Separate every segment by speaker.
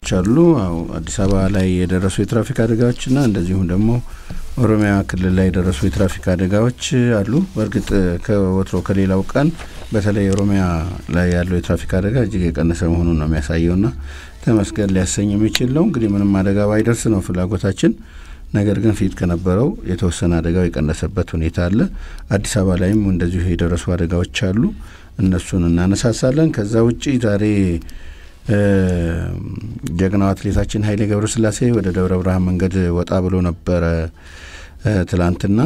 Speaker 1: አሉ። አዲስ አበባ ላይ የደረሱ የትራፊክ አደጋዎችና እንደዚሁም ደግሞ ኦሮሚያ ክልል ላይ የደረሱ የትራፊክ አደጋዎች አሉ። በእርግጥ ከወትሮ ከሌላው ቀን በተለይ ኦሮሚያ ላይ ያለው የትራፊክ አደጋ እጅግ የቀነሰ መሆኑን ነው የሚያሳየውና ተመስገን ሊያሰኝ የሚችል ነው። እንግዲህ ምንም አደጋ ባይደርስ ነው ፍላጎታችን። ነገር ግን ፊት ከነበረው የተወሰነ አደጋው የቀነሰበት ሁኔታ አለ። አዲስ አበባ ላይም እንደዚሁ የደረሱ አደጋዎች አሉ። እነሱን እናነሳሳለን። ከዛ ውጪ ዛሬ ጀግናው አትሌታችን ኃይሌ ገብረስላሴ ወደ ደብረ ብርሃን መንገድ ወጣ ብሎ ነበረ ትላንትና።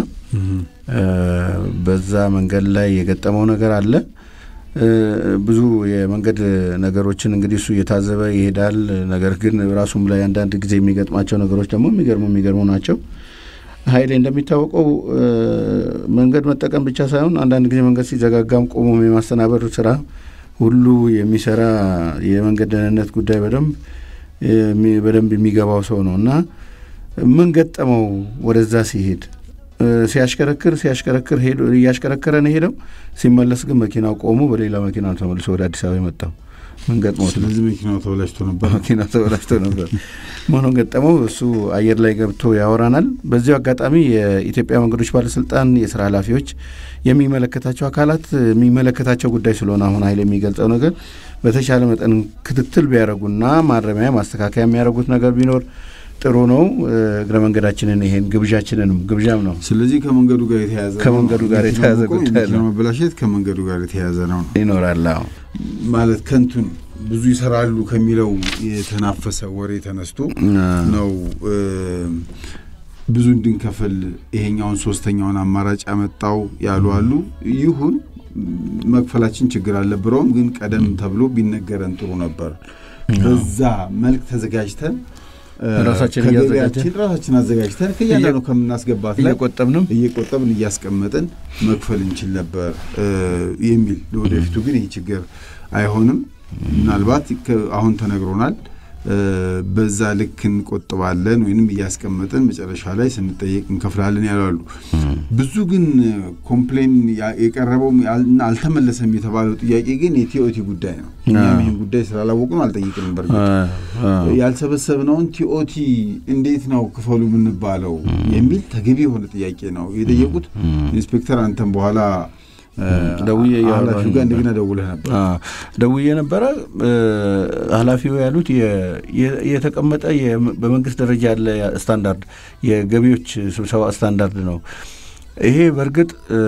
Speaker 1: በዛ መንገድ ላይ የገጠመው ነገር አለ። ብዙ የመንገድ ነገሮችን እንግዲህ እሱ እየታዘበ ይሄዳል። ነገር ግን ራሱም ላይ አንዳንድ ጊዜ የሚገጥማቸው ነገሮች ደግሞ የሚገርሙ የሚገርሙ ናቸው። ኃይሌ እንደሚታወቀው መንገድ መጠቀም ብቻ ሳይሆን አንዳንድ ጊዜ መንገድ ሲዘጋጋም ቆሞ የማስተናበር ስራ ሁሉ የሚሰራ የመንገድ ደህንነት ጉዳይ በደንብ በደንብ የሚገባው ሰው ነው እና ምን ገጠመው ወደዛ ሲሄድ ሲያሽከረክር ሲያሽከረክር ሄዶ እያሽከረከረ ነው ሄደው ሲመለስ ግን መኪናው ቆሞ በሌላ መኪና ተመልሶ ወደ አዲስ አበባ የመጣው ምን ገጥሞት?
Speaker 2: ስለዚህ መኪናው ተበላሽቶ ነበር።
Speaker 1: መኪናው ተበላሽቶ ነበር መሆኑን ገጠመው። እሱ አየር ላይ ገብቶ ያወራናል። በዚሁ አጋጣሚ የኢትዮጵያ መንገዶች ባለስልጣን የስራ ኃላፊዎች የሚመለከታቸው አካላት የሚመለከታቸው ጉዳይ ስለሆነ አሁን ኃይል የሚገልጸው ነገር በተቻለ መጠን ክትትል ቢያደርጉና ማረሚያ ማስተካከያ የሚያደርጉት ነገር ቢኖር ጥሩ ነው። እግረ መንገዳችንን ይሄን ግብዣችንንም ግብዣም ነው።
Speaker 2: ስለዚህ ከመንገዱ ጋር የተያዘ
Speaker 1: ከመንገዱ ጋር የተያዘ ጉዳይ ነው።
Speaker 2: መበላሸት ከመንገዱ ጋር የተያዘ ነው
Speaker 1: ይኖራል። አዎ
Speaker 2: ማለት ከንቱን ብዙ ይሰራሉ ከሚለው የተናፈሰ ወሬ ተነስቶ ነው ብዙ እንድንከፍል ይሄኛውን ሶስተኛውን አማራጭ ያመጣው ያሉ አሉ። ይሁን መክፈላችን ችግር አልነበረውም፣ ግን ቀደም ተብሎ ቢነገረን ጥሩ ነበር። በዛ መልክ ተዘጋጅተን
Speaker 1: ራሳችን
Speaker 2: ከገቢያችን ራሳችን አዘጋጅተን ከእያንዳንዱ ከምናስገባት ላይ
Speaker 1: እየቆጠብንም
Speaker 2: እየቆጠብን እያስቀመጥን መክፈል እንችል ነበር የሚል ለወደፊቱ ግን ይህ ችግር አይሆንም። ምናልባት አሁን ተነግሮናል። በዛ ልክ እንቆጥባለን ወይንም እያስቀመጥን መጨረሻ ላይ ስንጠየቅ እንከፍላለን ያላሉ። ብዙ ግን ኮምፕሌን የቀረበው አልተመለሰም የተባለው ጥያቄ ግን የቲኦቲ ጉዳይ ነው። እኛም ይህን ጉዳይ ስላላወቁ ነው አልጠይቅንም። በርግጥ ያልሰበሰብነውን ቲኦቲ እንዴት ነው ክፈሉ የምንባለው የሚል ተገቢ የሆነ ጥያቄ ነው የጠየቁት። ኢንስፔክተር አንተም በኋላ
Speaker 1: ደውዬ
Speaker 2: ኃላፊው ጋር እንደገና ደውለህ ነበር።
Speaker 1: ደውዬ ነበረ። ኃላፊው ያሉት የተቀመጠ በመንግስት ደረጃ ያለ ስታንዳርድ የገቢዎች ስብሰባ ስታንዳርድ ነው። ይሄ በእርግጥ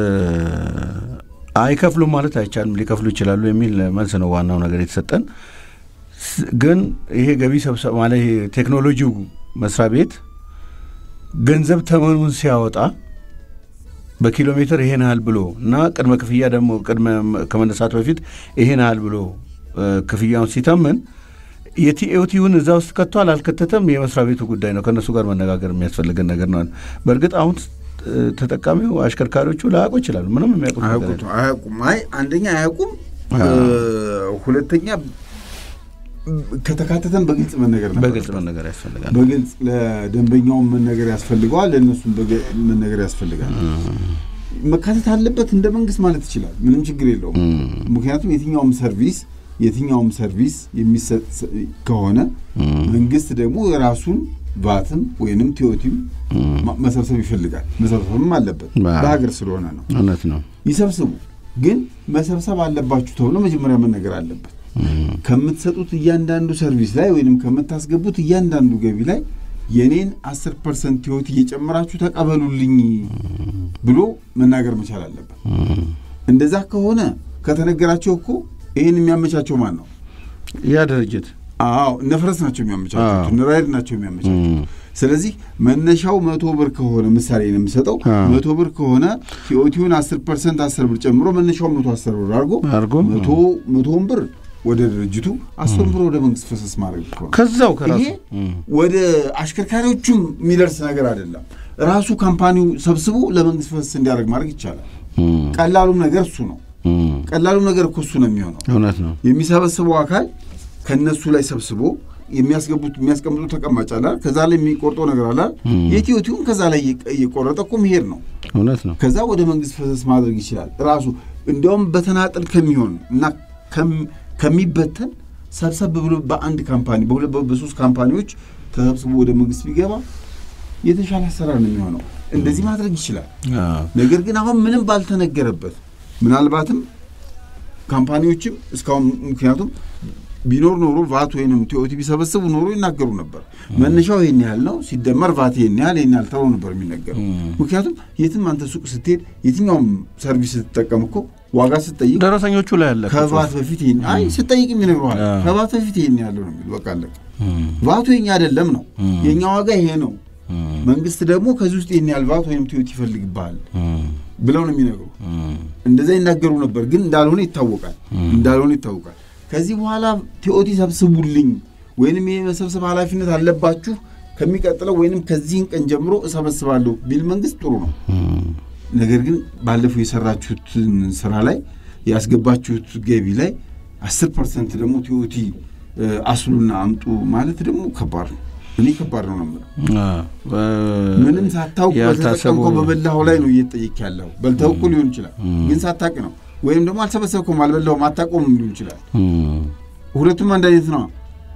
Speaker 1: አይከፍሉም ማለት አይቻልም፣ ሊከፍሉ ይችላሉ የሚል መልስ ነው ዋናው ነገር የተሰጠን። ግን ይሄ ገቢ ሰብሰባ ማለት ይሄ ቴክኖሎጂው መስሪያ ቤት ገንዘብ ተመኑን ሲያወጣ በኪሎ ሜትር ይሄን ያህል ብሎ እና ቅድመ ክፍያ ደግሞ ቅድመ ከመነሳት በፊት ይሄን ያህል ብሎ ክፍያውን ሲተምን የቲኦቲውን እዛ ውስጥ ከቷል አልከተተም የመስሪያ ቤቱ ጉዳይ ነው። ከእነሱ ጋር መነጋገር የሚያስፈልገን ነገር ነው። በእርግጥ አሁን ተጠቃሚው አሽከርካሪዎቹ ላያውቁ ይችላሉ። ምንም የሚያውቁት
Speaker 2: አያውቁም። አይ አንደኛ አያውቁም፣ ሁለተኛ ከተካተተን በግልጽ መነገር ነበር።
Speaker 1: በግልጽ መነገር ያስፈልጋል።
Speaker 2: በግልጽ ለደንበኛውም መነገር ያስፈልገዋል፣ ለእነሱም መነገር ያስፈልጋል። መካተት አለበት እንደ መንግስት ማለት ይችላል። ምንም ችግር የለውም። ምክንያቱም የትኛውም ሰርቪስ የትኛውም ሰርቪስ የሚሰጥ ከሆነ መንግስት ደግሞ የራሱን ቫትም ወይንም ቲዮቲም መሰብሰብ ይፈልጋል። መሰብሰብም አለበት በሀገር ስለሆነ ነው።
Speaker 1: እውነት ነው።
Speaker 2: ይሰብስቡ፣ ግን መሰብሰብ አለባችሁ ተብሎ መጀመሪያ መነገር አለበት። ከምትሰጡት እያንዳንዱ ሰርቪስ ላይ ወይንም ከምታስገቡት እያንዳንዱ ገቢ ላይ የኔን አስር ፐርሰንት ህይወት እየጨመራችሁ ተቀበሉልኝ ብሎ መናገር መቻል አለበት። እንደዛ ከሆነ ከተነገራቸው እኮ ይህን የሚያመቻቸው ማን ነው?
Speaker 1: ያ ድርጅት
Speaker 2: አዎ እነ ፈረስ ናቸው የሚያመቻቹት፣ እነ ራይድ ናቸው የሚያመቻቹት። ስለዚህ መነሻው መቶ ብር ከሆነ ምሳሌ ነው የምሰጠው። መቶ ብር ከሆነ ቲኦቲውን አስር ፐርሰንት አስር ብር ጨምሮ መነሻው መቶ አስር ብር አድርጎ
Speaker 1: አድርጎ
Speaker 2: መቶ መቶውን ብር ወደ ድርጅቱ አስር ብር ወደ መንግስት ፈሰስ ማድረግ ከሆነ
Speaker 1: ከዛው ከራሱ
Speaker 2: ይሄ ወደ አሽከርካሪዎቹም የሚደርስ ነገር አይደለም። ራሱ ካምፓኒው ሰብስቦ ለመንግስት ፈሰስ እንዲያደርግ ማድረግ ይቻላል። ቀላሉም ነገር እሱ ነው። ቀላሉም ነገር እኮ እሱ ነው የሚሆነው።
Speaker 1: እውነት ነው።
Speaker 2: የሚሰበስበው አካል ከነሱ ላይ ሰብስቦ የሚያስገቡት የሚያስቀምጡት ተቀማጭ አላል። ከዛ ላይ የሚቆርጠው ነገር አላል። የቲዮቲውን ከዛ ላይ እየቆረጠ እኮ መሄድ ነው።
Speaker 1: እውነት ነው።
Speaker 2: ከዛ ወደ መንግስት ፈሰስ ማድረግ ይችላል ራሱ እንዲያውም በተናጠል ከሚሆን እና ከሚበተን ሰብሰብ ብሎ በአንድ ካምፓኒ በሁለት በሶስት ካምፓኒዎች ተሰብስቦ ወደ መንግስት ቢገባ የተሻለ አሰራር ነው የሚሆነው። እንደዚህ ማድረግ ይችላል። ነገር ግን አሁን ምንም ባልተነገረበት ምናልባትም ካምፓኒዎችም እስካሁን ምክንያቱም ቢኖር ኖሮ ቫት ወይንም ቲኦቲ ቢሰበስቡ ኖሮ ይናገሩ ነበር። መነሻው ይህን ያህል ነው፣ ሲደመር ቫት ይህን ያህል ይህን ያህል ተብሎ ነበር የሚነገሩ። ምክንያቱም የትም አንተ ሱቅ ስትሄድ የትኛውም ሰርቪስ ስትጠቀም እኮ ዋጋ ስትጠይቅ
Speaker 1: ደረሰኞቹ ላይ ያለ
Speaker 2: ከቫት በፊት ይህን አይ ስጠይቅም ይነግረዋል። ከቫት በፊት ይህን ያለው ነው የሚሉ በቃ አለቀ። ቫቱ የኛ አይደለም ነው የእኛ ዋጋ ይሄ ነው። መንግስት ደግሞ ከዚህ ውስጥ ይህን ያህል ቫት ወይም ቲኦቲ ይፈልግብሃል ብለው ነው የሚነግሩ። እንደዛ ይናገሩ ነበር፣ ግን እንዳልሆነ ይታወቃል። እንዳልሆነ ይታወቃል። ከዚህ በኋላ ቲኦቲ ሰብስቡልኝ ወይንም ይህ መሰብሰብ ኃላፊነት አለባችሁ ከሚቀጥለው ወይንም ከዚህን ቀን ጀምሮ እሰበስባለሁ ቢል መንግስት ጥሩ ነው። ነገር ግን ባለፈው የሰራችሁትን ስራ ላይ ያስገባችሁት ገቢ ላይ አስር ፐርሰንት ደግሞ ቲኦቲ አስሉና አምጡ ማለት ደግሞ ከባድ ነው። እኔ ከባድ ነው ነው ምንም ሳታውቅ በተጠቀምከው በበላኸው ላይ ነው እየተጠየቅ ያለው። በልተው እኮ ሊሆን ይችላል፣ ግን ሳታውቅ ነው። ወይም ደግሞ አልሰበሰብከውም፣ አልበላኸውም፣ አታውቀውም ሊሆን ይችላል። ሁለቱም አንድ አይነት ነው።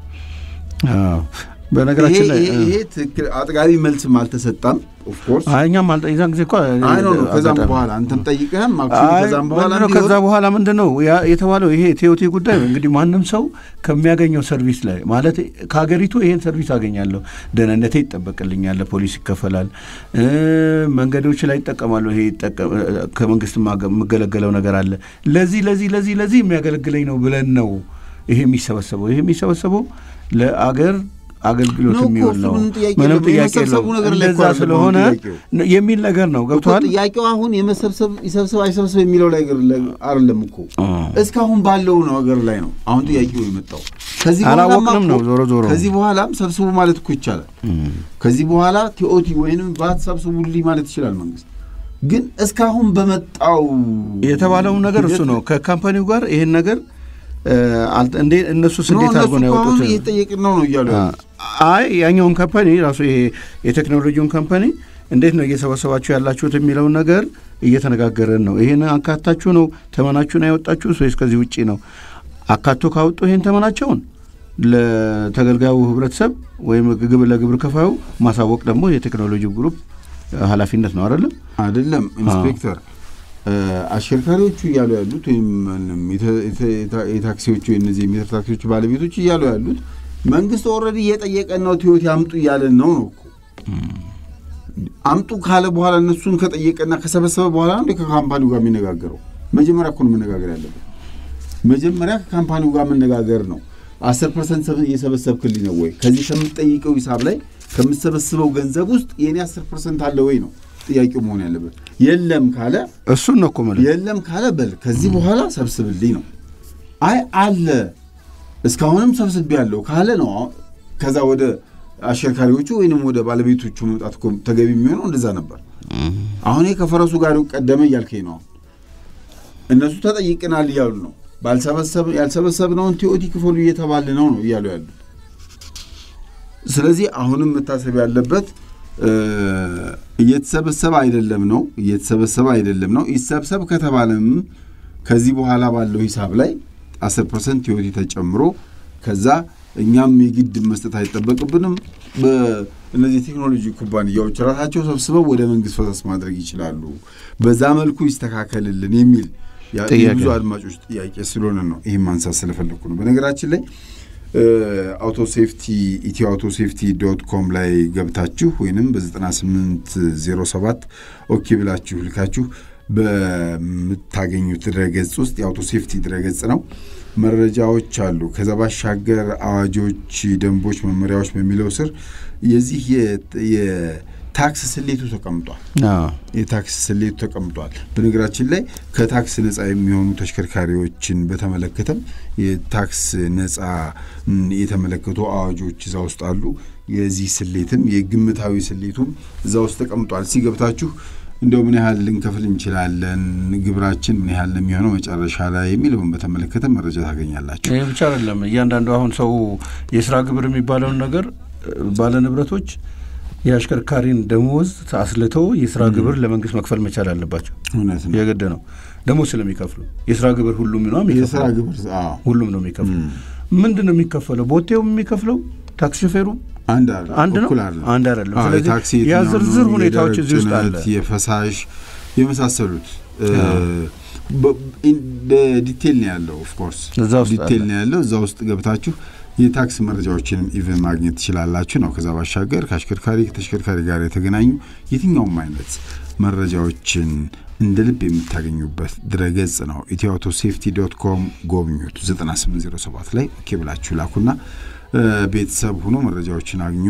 Speaker 1: በነገራችን ላይ
Speaker 2: ይሄ ትክክል አጥጋቢ መልስም አልተሰጣም። ኦፍኮርስ
Speaker 1: እኛም የዛን ጊዜ እኮ
Speaker 2: አይ ነው ከዛም በኋላ አንተም ጠይቀህም ከዛም በኋላ
Speaker 1: ከዛ በኋላ ምንድን ነው የተባለው? ይሄ ቲኦቲ ጉዳይ እንግዲህ ማንም ሰው ከሚያገኘው ሰርቪስ ላይ ማለት ከሀገሪቱ ይሄን ሰርቪስ አገኛለሁ፣ ደህንነቴ ይጠበቅልኛል፣ ፖሊስ ይከፈላል፣ መንገዶች ላይ ይጠቀማለሁ፣ ይሄ ከመንግስት የምገለገለው ነገር አለ፣ ለዚህ ለዚህ ለዚህ ለዚህ የሚያገለግለኝ ነው ብለን ነው ይሄ የሚሰበሰበው። ይሄ የሚሰበሰበው ለአገር አገልግሎት የሚውል ነው። ምንም ጥያቄ የለውም። እንደዛ ስለሆነ የሚል ነገር ነው። ገብቶሃል?
Speaker 2: ጥያቄው አሁን የመሰብሰብ ይሰብሰብ አይሰብሰብ የሚለው ላይ አይደለም እኮ እስካሁን ባለው ነገር ላይ ነው አሁን ጥያቄው የመጣው።
Speaker 1: አላወቅንም ነው ዞሮ ዞሮ
Speaker 2: ከዚህ በኋላም ሰብስቡ ማለት እኮ ይቻላል። ከዚህ በኋላ ቲኦቲ ወይንም ባት ሰብስቡልኝ ማለት ይችላል መንግስት። ግን እስካሁን በመጣው
Speaker 1: የተባለውን ነገር እሱ ነው ከካምፓኒው ጋር ይሄን ነገር እንዴ እነሱስ እንዴት አድርጎ ነው ያወጡት?
Speaker 2: እየጠየቅን ነው ነው እያሉ
Speaker 1: አይ ያኛውን ካምፓኒ ራሱ ይሄ የቴክኖሎጂውን ካምፓኒ እንዴት ነው እየሰበሰባችሁ ያላችሁት የሚለውን ነገር እየተነጋገረን ነው። ይህን አካታችሁ ነው ተመናችሁን ያወጣችሁት ወይስ ከዚህ ውጭ ነው? አካቶ ካወጡ ይህን ተመናቸውን ለተገልጋዩ ህብረተሰብ ወይም ግብ ለግብር ከፋዩ ማሳወቅ ደግሞ የቴክኖሎጂ ግሩፕ ኃላፊነት ነው አይደለም?
Speaker 2: አይደለም ኢንስፔክተር አሽከርካሪዎቹ እያሉ ያሉት ወይም የታክሲዎቹ የነዚህ የሜትር ታክሲዎቹ ባለቤቶች እያሉ ያሉት መንግስት ኦልሬዲ እየጠየቀን ነው ቲዮቲ አምጡ እያለን ነው ነው እኮ አምጡ ካለ በኋላ እነሱን ከጠየቀና ከሰበሰበ በኋላ ነው ከካምፓኒው ጋር የሚነጋገረው። መጀመሪያ እኮ ነው መነጋገር ያለበት። መጀመሪያ ከካምፓኒው ጋር መነጋገር ነው። አስር ፐርሰንት እየሰበሰብክልኝ ነው ወይ? ከዚህ ከምትጠይቀው ሂሳብ ላይ ከምትሰበስበው ገንዘብ ውስጥ የእኔ አስር ፐርሰንት አለ ወይ ነው ጥያቄው መሆን ያለበት። የለም ካለ
Speaker 1: እሱን ነው እኮ የምልህ።
Speaker 2: የለም ካለ በል ከዚህ በኋላ ሰብስብልኝ ነው። አይ አለ እስካሁንም ሰብስቤ ያለው ካለ ነው ከዛ ወደ አሽከርካሪዎቹ ወይንም ወደ ባለቤቶቹ መምጣት እኮ ተገቢ የሚሆነው እንደዛ ነበር። አሁን ከፈረሱ ጋር ቀደመ እያልከኝ ነው። እነሱ ተጠይቅናል እያሉ ነው። ያልሰበሰብነውን ቲኦቲ ክፈሉ እየተባለ ነው ነው እያሉ ያሉት። ስለዚህ አሁንም መታሰብ ያለበት እየተሰበሰበ አይደለም ነው እየተሰበሰበ አይደለም ነው። ይሰብሰብ ከተባለም ከዚህ በኋላ ባለው ሂሳብ ላይ አስር ፐርሰንት ቲኦቲ ተጨምሮ ከዛ እኛም የግድ መስጠት አይጠበቅብንም። እነዚህ ቴክኖሎጂ ኩባንያዎች ራሳቸው ሰብስበው ወደ መንግስት ፈሰስ ማድረግ ይችላሉ። በዛ መልኩ ይስተካከልልን የሚል የብዙ አድማጮች ጥያቄ ስለሆነ ነው ይህም ማንሳት ስለፈለግኩ ነው። በነገራችን ላይ አውቶ ሴፍቲ ኢትዮ አውቶ ሴፍቲ ዶት ኮም ላይ ገብታችሁ ወይንም በ9807 ኦኬ ብላችሁ ልካችሁ በምታገኙት ድረገጽ ውስጥ የአውቶ ሴፍቲ ድረገጽ ነው። መረጃዎች አሉ። ከዛ ባሻገር አዋጆች፣ ደንቦች፣ መመሪያዎች በሚለው ስር የዚህ የታክስ ስሌቱ ተቀምጧል። የታክስ ስሌቱ ተቀምጧል። በነገራችን ላይ ከታክስ ነጻ የሚሆኑ ተሽከርካሪዎችን በተመለከተም የታክስ ነጻ የተመለከቱ አዋጆች እዛ ውስጥ አሉ። የዚህ ስሌትም የግምታዊ ስሌቱም እዛ ውስጥ ተቀምጧል። ሲገብታችሁ እንደው ምን ያህል ልንከፍል እንችላለን፣ ግብራችን ምን ያህል የሚሆነው መጨረሻ ላይ የሚለውን በተመለከተ መረጃ ታገኛላችሁ።
Speaker 1: ይህ ብቻ አይደለም። እያንዳንዱ አሁን ሰው የስራ ግብር የሚባለውን ነገር ባለ ንብረቶች የአሽከርካሪን ደሞዝ አስልተው የስራ ግብር ለመንግስት መክፈል መቻል አለባቸው።
Speaker 2: እውነት ነው።
Speaker 1: የግድ ነው ደግሞ ስለሚከፍሉ የስራ ግብር ሁሉም ነው
Speaker 2: የስራ ግብር
Speaker 1: ሁሉም ነው የሚከፍሉ። ምንድን ነው የሚከፈለው? ቦቴው የሚከፍለው ታክሲ ሾፌሩ
Speaker 2: አንድ አይደለም፣
Speaker 1: አንድ ነው?
Speaker 2: እኩል አይደለም።
Speaker 1: አንድ አይደለም።
Speaker 2: አዎ፣
Speaker 1: ስለዚህ
Speaker 2: የታክሲ
Speaker 1: ያ
Speaker 2: የትኛው
Speaker 1: ዝርዝር
Speaker 2: ነው፣
Speaker 1: ሁኔታዎች
Speaker 2: የደረቅ
Speaker 1: እዚህ ውስጥ
Speaker 2: ጭነት፣
Speaker 1: አለ።
Speaker 2: የፈሳሽ የመሳሰሉት በ- ኢን- በዲቴል ነው ያለው። ኦፍኮርስ
Speaker 1: እዛ ውስጥ
Speaker 2: ዲቴል
Speaker 1: አለ።
Speaker 2: ነው ያለው። እዛ ውስጥ ገብታችሁ የታክስ መረጃዎችንም ኢቨን ማግኘት ትችላላችሁ ነው። ከዛ ባሻገር ከአሽከርካሪ ከተሽከርካሪ ጋር የተገናኙ የትኛውም አይነት መረጃዎችን እንደ ልብ የምታገኙበት ድረገጽ ነው። ኢትዮ አውቶ ሴፍቲ ዶት ኮም ጎብኙት። 9807 ላይ ኦኬ ብላችሁ ላኩና እ፣ ቤተሰብ ሆኖ መረጃዎችን አግኙ።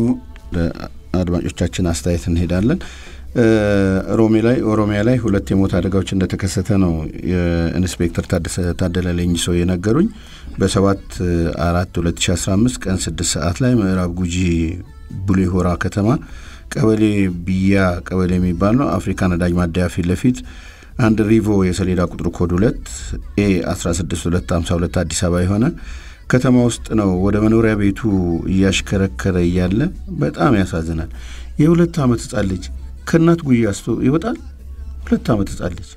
Speaker 1: አድማጮቻችን አስተያየት እንሄዳለን። እ፣ ሮሜ ላይ ኦሮሚያ ላይ ሁለት የሞት አደጋዎች እንደተከሰተ ነው የኢንስፔክተር ታደሰ ታደለ ሌንጂሶ የነገሩኝ። በሰባት አራት 2015 ቀን ስድስት ሰዓት ላይ ምዕራብ ጉጂ ቡሌ ሆራ ከተማ ቀበሌ ብያ ቀበሌ የሚባል ነው አፍሪካ ነዳጅ ማደያ ፊት ለፊት አንድ ሪቮ የሰሌዳ ቁጥሩ ኮድ ሁለት ኤ 16252 አዲስ አበባ የሆነ ከተማ ውስጥ ነው ወደ መኖሪያ ቤቱ እያሽከረከረ እያለ በጣም ያሳዝናል። የሁለት ዓመት ህጻን ልጅ ከእናት ጉያ አስቶ ይወጣል። ሁለት ዓመት ህጻን ልጅ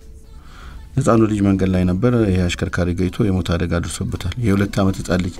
Speaker 1: ህፃኑ ልጅ መንገድ ላይ ነበር። ይህ አሽከርካሪ ገይቶ የሞት አደጋ ደርሶበታል። የሁለት ዓመት ህጻን ልጅ።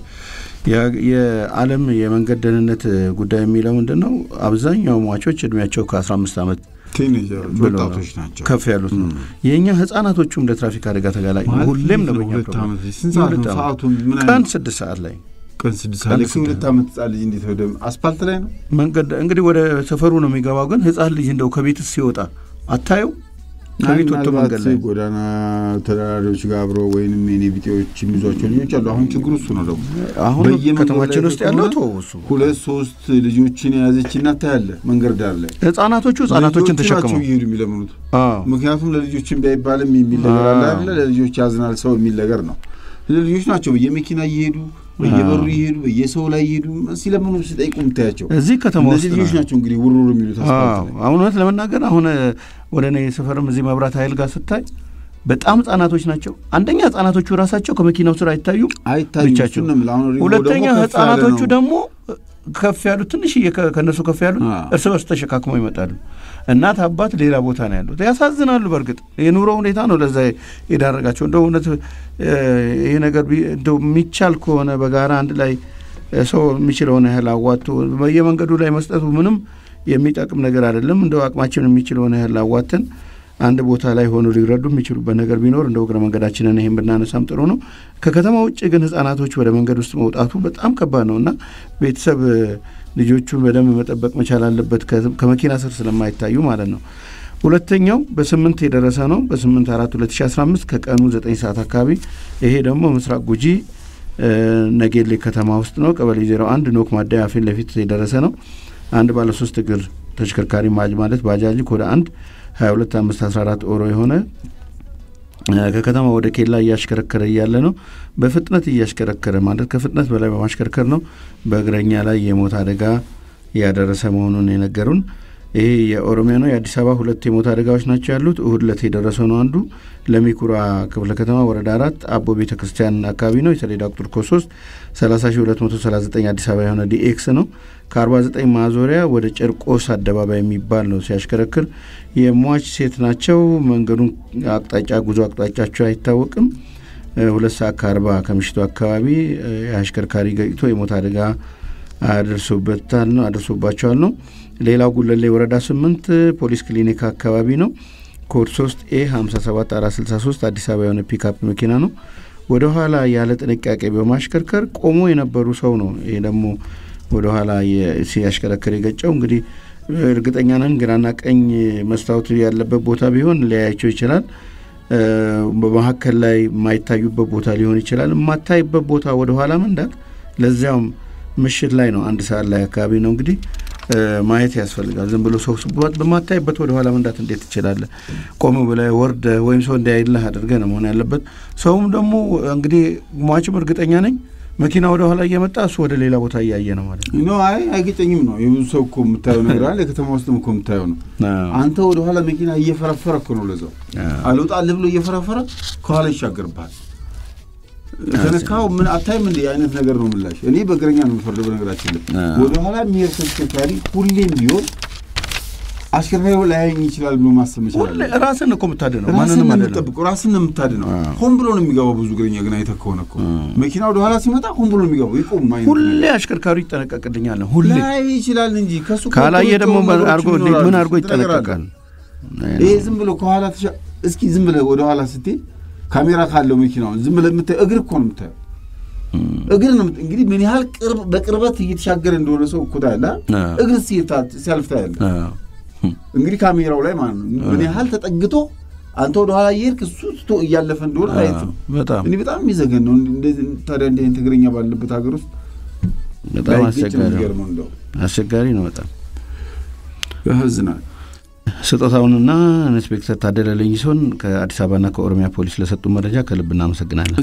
Speaker 1: ያ- የዓለም የመንገድ ደህንነት ጉዳይ የሚለው ምንድን ነው? አብዛኛው ሟቾች እድሜያቸው ከ15 ዓመት
Speaker 2: ቲኔጀሮች
Speaker 1: ብሎ ነው
Speaker 2: ወጣቶች ናቸው።
Speaker 1: ከፍ ያሉት ነው። የእኛ ህጻናቶቹም ለትራፊክ አደጋ ተጋላጭ ነው።
Speaker 2: ማለት
Speaker 1: ሁሌም ነው
Speaker 2: እንዴት
Speaker 1: በእኛ
Speaker 2: ሁለት
Speaker 1: ፕሮግራም።
Speaker 2: ዓመት ልጅ ስንት ሰዓት ነው?
Speaker 1: የሁለት ዓመት።
Speaker 2: ሰዓቱ ምን
Speaker 1: ቀን
Speaker 2: አይነት
Speaker 1: ስድስት ሰዓት ላይ
Speaker 2: ቀን ስድስት
Speaker 1: ቀን
Speaker 2: ሰዓት ላይ
Speaker 1: ስድስት
Speaker 2: ሁለት ዓመት ህጻን ልጅ እንዴት ወደ አስፓልት ላይ ነው?
Speaker 1: መንገድ እንግዲህ ወደ ሰፈሩ ነው የሚገባው። ግን ህጻን ልጅ እንደው ከቤት ሲወጣ አታየው ከቤት ወጥቶ
Speaker 2: ምናልባት
Speaker 1: መንገድ ላይ
Speaker 2: ጎዳና ተደራሪዎች ጋር አብሮ ወይንም የኔ ቢጤዎች የሚይዟቸው ልጆች አሉ። አሁን ችግሩ እሱ ነው ደግሞ
Speaker 1: አሁን
Speaker 2: በየመንገዱ
Speaker 1: ከተማችን
Speaker 2: ላይ
Speaker 1: ውስጥ ያለው
Speaker 2: ከሆነ
Speaker 1: ተወው እሱ
Speaker 2: ሁለት ሶስት ልጆችን የያዘች እናት ታያለህ መንገድ ዳር ላይ
Speaker 1: ህጻናቶቹ ህጻናቶችን
Speaker 2: ልጆቹ ናቸው
Speaker 1: ተሸክመው
Speaker 2: እየሄዱ የሚለምኑት።
Speaker 1: አዎ።
Speaker 2: ምክንያቱም ለልጆችን ቢያይባልም የሚል ነገር አለ አይደለ? ለልጆች ያዝናል ሰው የሚል ነገር ነው። ልጆች ናቸው በየመኪና እየሄዱ በየበሩ እየሄዱ በየሰው ላይ እየሄዱ ሲለምኑ ሲጠይቁ የምታያቸው
Speaker 1: እዚህ ከተማ
Speaker 2: እነዚህ
Speaker 1: ውስጥ
Speaker 2: ልጆች
Speaker 1: ነው።
Speaker 2: ናቸው እንግዲህ ውርውር የሚሉት አስፋልት
Speaker 1: አዎ።
Speaker 2: ላይ።
Speaker 1: አሁን እውነት ለመናገር አሁን ወደ እኔ ሰፈርም እዚህ መብራት ኃይል ጋር ስታይ በጣም ህጻናቶች ናቸው። አንደኛ ህጻናቶቹ ራሳቸው ከመኪናው ስር አይታዩም
Speaker 2: አይታዩም።
Speaker 1: ብቻቸው።
Speaker 2: እሱን ነው የምልህ። አሁን ሪሞ
Speaker 1: ሁለተኛ
Speaker 2: ደግሞ ከፍ ያለ
Speaker 1: ህጻናቶቹ
Speaker 2: ነው።
Speaker 1: ደግሞ ከፍ ያሉት ትንሽዬ ከ- ከእነሱ ከፍ ያሉት
Speaker 2: አዎ።
Speaker 1: እርስ በርስ ተሸካክመው ይመጣሉ። እናት አባት ሌላ ቦታ ነው ያሉት። ያሳዝናሉ። በእርግጥ የኑሮ ሁኔታ ነው ለዛ የዳረጋቸው። እንደው እውነት እ፣ ይሄ ነገር ቢ- እንደው የሚቻል ከሆነ በጋራ አንድ ላይ እ፣ ሰው የሚችለውን ያህል አዋጥቶ በየመንገዱ ላይ መስጠቱ ምንም የሚጠቅም ነገር አይደለም። እንደው አቅማችን የሚችለውን ያህል አዋጥተን አንድ ቦታ ላይ ሆኖ ሊረዱ የሚችሉበት ነገር ቢኖር እንደ እግረ መንገዳችንን ይህን ብናነሳም ጥሩ ነው። ከከተማ ውጭ ግን ህጻናቶች ወደ መንገድ ውስጥ መውጣቱ በጣም ከባድ ነው እና ቤተሰብ እ፣ ልጆቹን በደንብ መጠበቅ መቻል አለበት፣ ከ- ከመኪና ስር ስለማይታዩ ማለት ነው። ሁለተኛው በስምንት የደረሰ ነው። በስምንት አራት 2015 ከቀኑ ዘጠኝ ሰዓት አካባቢ ይሄ ደግሞ ምስራቅ ጉጂ እ፣ ነጌሌ ከተማ ውስጥ ነው። ቀበሌ 01 ኖክ ማደያ ፊት ለፊት የደረሰ ነው። አንድ ባለ ሶስት እግር ተሽከርካሪ ማጅ ማለት ባጃጅ ኮደ አንድ 22 5 14 ኦሮ የሆነ እ፣ ከከተማ ወደ ኬላ እያሽከረከረ እያለ ነው። በፍጥነት እያሽከረከረ ማለት ከፍጥነት በላይ በማሽከርከር ነው በእግረኛ ላይ የሞት አደጋ ያደረሰ መሆኑን የነገሩን። ይሄ የኦሮሚያ ነው። የአዲስ አበባ ሁለት የሞት አደጋዎች ናቸው ያሉት። እሁድ ዕለት የደረሰው ነው አንዱ ለሚኩራ ክፍለ ከተማ ወረዳ አራት አቦ ቤተ ክርስቲያን አካባቢ ነው። የሰሌዳ ቁጥር ኮ 3 30239 አዲስ አበባ የሆነ ዲኤክስ ነው። ከ49 ማዞሪያ ወደ ጨርቆስ አደባባይ የሚባል ነው ሲያሽከረክር። የሟች ሴት ናቸው። መንገዱን አቅጣጫ ጉዞ አቅጣጫቸው አይታወቅም። እ፣ ሁለት ሰዓት ከአርባ ከምሽቱ አካባቢ እ፣ የአሽከርካሪ ገጭቶ የሞት አደጋ አድርሶበታል ነው አድርሶባቸዋል ነው። ሌላው ጉለሌ ወረዳ ስምንት ፖሊስ ክሊኒክ አካባቢ ነው። ኮድ 3 ኤ 57 463 አዲስ አበባ የሆነ ፒክአፕ መኪና ነው። ወደ ኋላ ያለ ጥንቃቄ በማሽከርከር ቆሞ የነበሩ ሰው ነው። ይሄ ደግሞ ወደ ኋላ የ- ሲያሽከረክር የገጨው እንግዲህ እርግጠኛ ነን ግራና ቀኝ መስታወት ያለበት ቦታ ቢሆን ሊያያቸው ይችላል። እ፣ በመካከል ላይ የማይታዩበት ቦታ ሊሆን ይችላል። የማታይበት ቦታ ወደ ኋላ መንዳት ለዚያውም ምሽት ላይ ነው፣ አንድ ሰዓት ላይ አካባቢ ነው እንግዲህ እ፣ ማየት ያስፈልጋል። ዝም ብሎ ሰው ስቧት በማታይበት ወደ ኋላ መንዳት እንዴት ትችላለህ? ቆም ብለህ ወርደህ ወይም ሰው እንዲያይልህ አድርገህ ነው መሆን ያለበት። ሰውም ደግሞ እንግዲህ ሟችም እርግጠኛ ነኝ መኪና ወደ ኋላ እየመጣ እሱ ወደ ሌላ ቦታ እያየ ነው ማለት ነው።
Speaker 2: ኖ አይ አይገጨኝም ነው የብዙ ሰው እኮ የምታየው ነገር አለ። የከተማ ውስጥም እኮ የምታየው ነው። አንተ ወደ ኋላ መኪና እየፈረፈረ እኮ ነው ለዛው አልወጣልህ ብሎ እየፈረፈረ ከኋላ ይሻገርብሃል። ተነካው ምን አታይም እንደ አይነት ነገር ነው ምላሽ። እኔ በእግረኛ ነው የምፈርደው። በነገራችን ላይ
Speaker 1: አዎ።
Speaker 2: ወደ ኋላ የሚሄድ ተሽከርካሪ ሁሌም ቢሆን አሽከርካሪው ላያየኝ ይችላል ብሎ ማሰብ መቻል
Speaker 1: ሁሌ
Speaker 2: አለበት።
Speaker 1: ራስን እኮ የምታድነው
Speaker 2: ራስን
Speaker 1: ማንንም
Speaker 2: ነው
Speaker 1: አይደለም።
Speaker 2: የምትጠብቀው፣ ራስን ነው የምታድነው።
Speaker 1: አዎ።
Speaker 2: ሆን ብሎ ነው የሚገባው። ብዙ እግረኛ ግን አይተህ ከሆነ እኮ መኪና ወደ ኋላ ሲመጣ ሆን ብሎ ነው የሚገባው። ይቆም አይነት
Speaker 1: ሁሌ
Speaker 2: ነገር።
Speaker 1: አሽከርካሪው ይጠነቀቅልኛል። ሁሌ
Speaker 2: ላይ ይችላል እንጂ ከሱ
Speaker 1: ካላየ
Speaker 2: ቆጥሮ
Speaker 1: ደግሞ
Speaker 2: ነገሮች
Speaker 1: አድርጎ
Speaker 2: ይኖራሉ።
Speaker 1: ምን አድርጎ
Speaker 2: ስንት ነገር አለ።
Speaker 1: ይጠነቀቃል?
Speaker 2: ይሄ ዝም ብሎ ከኋላ ተሻ እስኪ ዝም ብለህ ወደ ኋላ ስትሄድ ካሜራ ካለው መኪናውን ዝም ብለህ የምታየው እግር እኮ ነው የምታየው። እግር ነው የምት- እንግዲህ ምን ያህል ቅርብ በቅርበት እየተሻገረ እንደሆነ ሰው እኮ ታያለህ።
Speaker 1: አዎ።
Speaker 2: እግር ሲታ- ሲያልፍ ታያለህ።
Speaker 1: አዎ።
Speaker 2: እንግዲህ ካሜራው ላይ ማለት ነው ምን ያህል ተጠግቶ አንተ ወደ ኋላ እየሄድክ እሱ ትቶ እያለፈ እንደሆነ ማየት ነው።
Speaker 1: በጣም
Speaker 2: እኔ በጣም የሚዘገን ነው። እንደዚህ ታዲያ እንዲህ አይነት እግረኛ ባለበት ሀገር ውስጥ
Speaker 1: በጣም
Speaker 2: ላይገጭ ነው
Speaker 1: አስቸጋሪ ነው።
Speaker 2: የሚገርመው እንደው
Speaker 1: አስቸጋሪ ነው በጣም
Speaker 2: ያሳዝናል።
Speaker 1: ስጦታውንና ኢንስፔክተር ታደለ ለይሶን ከአዲስ አበባና ከኦሮሚያ ፖሊስ ለሰጡ መረጃ ከልብ እናመሰግናለን።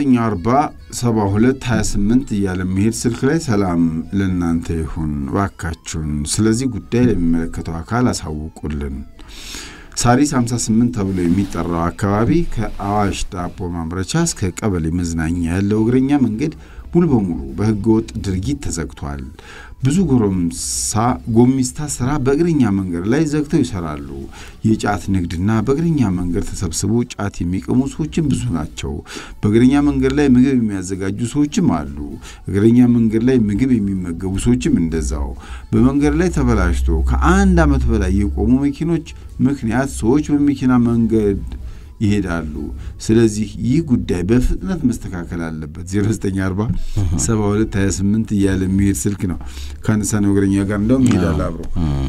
Speaker 2: 09407228 እያለ የሚሄድ ስልክ ላይ ሰላም ለእናንተ ይሁን ባካችሁን፣ ስለዚህ ጉዳይ ለሚመለከተው አካል አሳውቁልን። ሳሪስ 58 ተብሎ የሚጠራው አካባቢ ከአዋሽ ዳቦ ማምረቻ እስከ ቀበሌ መዝናኛ ያለው እግረኛ መንገድ ሙሉ በሙሉ በሕገ ወጥ ድርጊት ተዘግቷል። ብዙ ጎረምሳ ጎሚስታ ስራ በእግረኛ መንገድ ላይ ዘግተው ይሰራሉ። የጫት ንግድና በእግረኛ መንገድ ተሰብስበው ጫት የሚቀሙ ሰዎችም ብዙ ናቸው። በእግረኛ መንገድ ላይ ምግብ የሚያዘጋጁ ሰዎችም አሉ። እግረኛ መንገድ ላይ ምግብ የሚመገቡ ሰዎችም እንደዛው። በመንገድ ላይ ተበላሽቶ ከአንድ ዓመት በላይ የቆሙ መኪኖች ምክንያት ሰዎች በመኪና መንገድ ይሄዳሉ። ስለዚህ ይህ ጉዳይ በፍጥነት መስተካከል አለበት። 0940 72 28 እያለ የሚሄድ ስልክ ነው። ከአነሳነው እግረኛ ጋር እንደውም ይሄዳል አብሮ።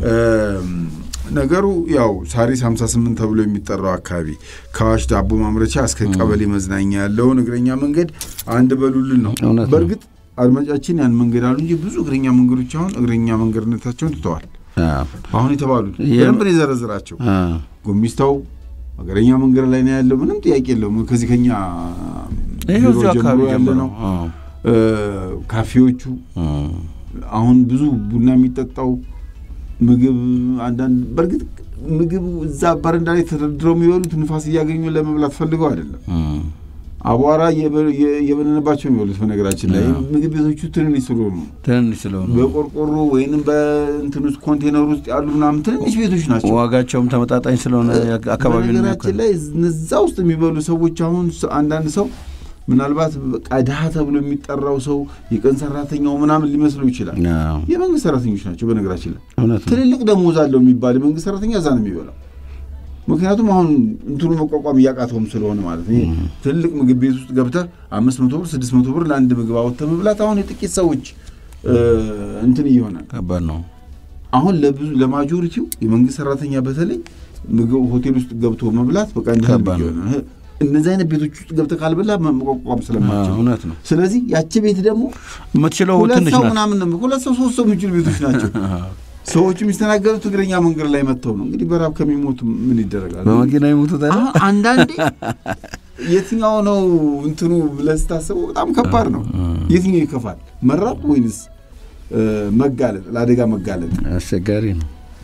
Speaker 2: ነገሩ ያው ሳሪስ 58 ተብሎ የሚጠራው አካባቢ ከአዋሽ ዳቦ ማምረቻ እስከ ቀበሌ መዝናኛ ያለውን እግረኛ መንገድ አንድ በሉልን ነው።
Speaker 1: እውነት ነው።
Speaker 2: በእርግጥ አድማጫችን ያን መንገድ አሉ እንጂ ብዙ እግረኛ መንገዶች አሁን እግረኛ መንገድነታቸውን ትተዋል።
Speaker 1: አዎ።
Speaker 2: አሁን የተባሉት
Speaker 1: የ-
Speaker 2: በደንብ ነው የዘረዝራቸው።
Speaker 1: አዎ።
Speaker 2: ጎሚስታው ሀገረኛ መንገድ ላይ ነው ያለው። ምንም ጥያቄ የለውም። ከዚህ ከኛ
Speaker 1: ይሄው
Speaker 2: ቢሮ
Speaker 1: እዚሁ አካባቢ
Speaker 2: ጀምሮ ያለ
Speaker 1: ጀምሮ
Speaker 2: ነው።
Speaker 1: አዎ።
Speaker 2: እ፣ ካፌዎቹ
Speaker 1: አዎ።
Speaker 2: አሁን ብዙ ቡና የሚጠጣው ምግብ አንዳንድ በእርግጥ ምግብ እዛ በረንዳ ላይ ተደርድረው የሚበሉት ንፋስ እያገኙ ለመብላት ፈልገው አይደለም።
Speaker 1: አዎ።
Speaker 2: አቧራ የበ- የ- የበነነባቸው የሚበሉት በነገራችን ላይ ምግብ ቤቶቹ ትንንሽ ስለሆኑ ነው።
Speaker 1: ትንንሽ ስለሆኑ
Speaker 2: በቆርቆሮ ወይንም በእንትን ውስጥ ኮንቴነር ውስጥ ያሉ ምናምን ትንንሽ ቤቶች ናቸው።
Speaker 1: ዋጋቸውም ተመጣጣኝ ስለሆነ አካባቢ
Speaker 2: በነገራችን ላይ እነዛ ውስጥ የሚበሉ ሰዎች አሁን ስ- አንዳንድ ሰው ምናልባት በቃ ድሀ ተብሎ የሚጠራው ሰው የቀን ሰራተኛው ምናምን ሊመስለው ይችላል። የመንግስት ሰራተኞች ናቸው። በነገራችን ላይ
Speaker 1: እውነት ነው።
Speaker 2: ትልልቅ ደሞዝ አለው የሚባል የመንግስት ሰራተኛ እዛ ነው የሚበላው። ምክንያቱም አሁን እንትኑ መቋቋም እያቃተውም ስለሆነ ማለት ነው። ይሄ ትልቅ ምግብ ቤት ውስጥ ገብተህ አምስት መቶ ብር ስድስት መቶ ብር ለአንድ ምግብ አወጥተህ መብላት አሁን የጥቂት ሰዎች እ፣ እንትን እየሆነ ነው።
Speaker 1: ከባድ ነው።
Speaker 2: አሁን ለብዙ ለማጆሪቲው የመንግስት ሰራተኛ በተለይ ምግብ ሆቴል ውስጥ ገብቶ መብላት በቃ እንደ ህልም
Speaker 1: ከባድ ነው።
Speaker 2: እየሆነ ነው። እነዚህ አይነት ቤቶች ውስጥ ገብተህ ካልበላ መቋቋም ስለማቸው
Speaker 1: አዎ፣ እውነት ነው።
Speaker 2: ስለዚህ ያቺ ቤት ደግሞ
Speaker 1: የምትችለው
Speaker 2: ሁለት
Speaker 1: ትንሽ
Speaker 2: ሰው
Speaker 1: ናት።
Speaker 2: ምናምን ነው ሁለት ሰው ሶስት ሰው የሚችሉ ቤቶች ናቸው። ሰዎቹ የሚስተናገዱት እግረኛ መንገድ ላይ መጥተው ነው። እንግዲህ በራብ ከሚሞቱ ምን ይደረጋል?
Speaker 1: በመኪና ይሙቱት አይደል?
Speaker 2: አሁን አንዳንዴ የትኛው ነው እንትኑ ብለህ ስታስበው በጣም ከባድ ነው። የትኛው ይከፋል? መራብ ወይንስ እ፣ መጋለጥ ለአደጋ መጋለጥ?
Speaker 1: አስቸጋሪ ነው።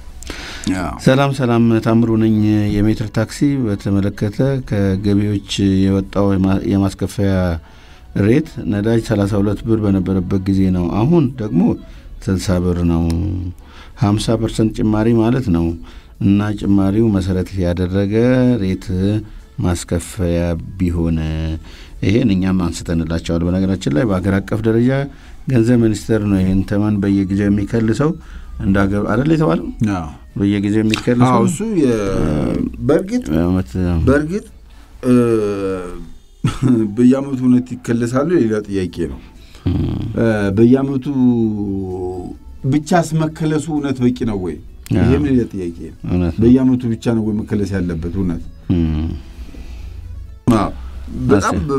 Speaker 1: ሰላም ሰላም፣ ታምሩ ነኝ። የሜትር ታክሲ በተመለከተ ከገቢዎች የወጣው የማ- የማስከፈያ ሬት ነዳጅ 32 ብር በነበረበት ጊዜ ነው። አሁን ደግሞ 60 ብር ነው። 50 ፐርሰንት ጭማሪ ማለት ነው እና ጭማሪው መሰረት ያደረገ ሬት ማስከፈያ ቢሆን ይሄን እኛም አንስተንላቸዋል። በነገራችን ላይ በሀገር አቀፍ ደረጃ ገንዘብ ሚኒስቴር ነው ይህን ተመን በየጊዜው የሚከልሰው እንደ ሀገር አይደል የተባለው
Speaker 2: አዎ።
Speaker 1: በየጊዜው የሚከልሰው
Speaker 2: አዎ እሱ የ- በእርግጥ
Speaker 1: ዓመት
Speaker 2: በእርግጥ እ፣ በየአመቱ እውነት ይከለሳሉ ሌላ ጥያቄ ነው። እ፣ በየአመቱ ብቻ አስመከለሱ እውነት በቂ ነው ወይ? ይህም ሌላ ጥያቄ ነው።
Speaker 1: እውነት ነው።
Speaker 2: በየአመቱ ብቻ ነው ወይ መከለስ ያለበት እውነት?
Speaker 1: እም፣
Speaker 2: አዎ። በጣም በ-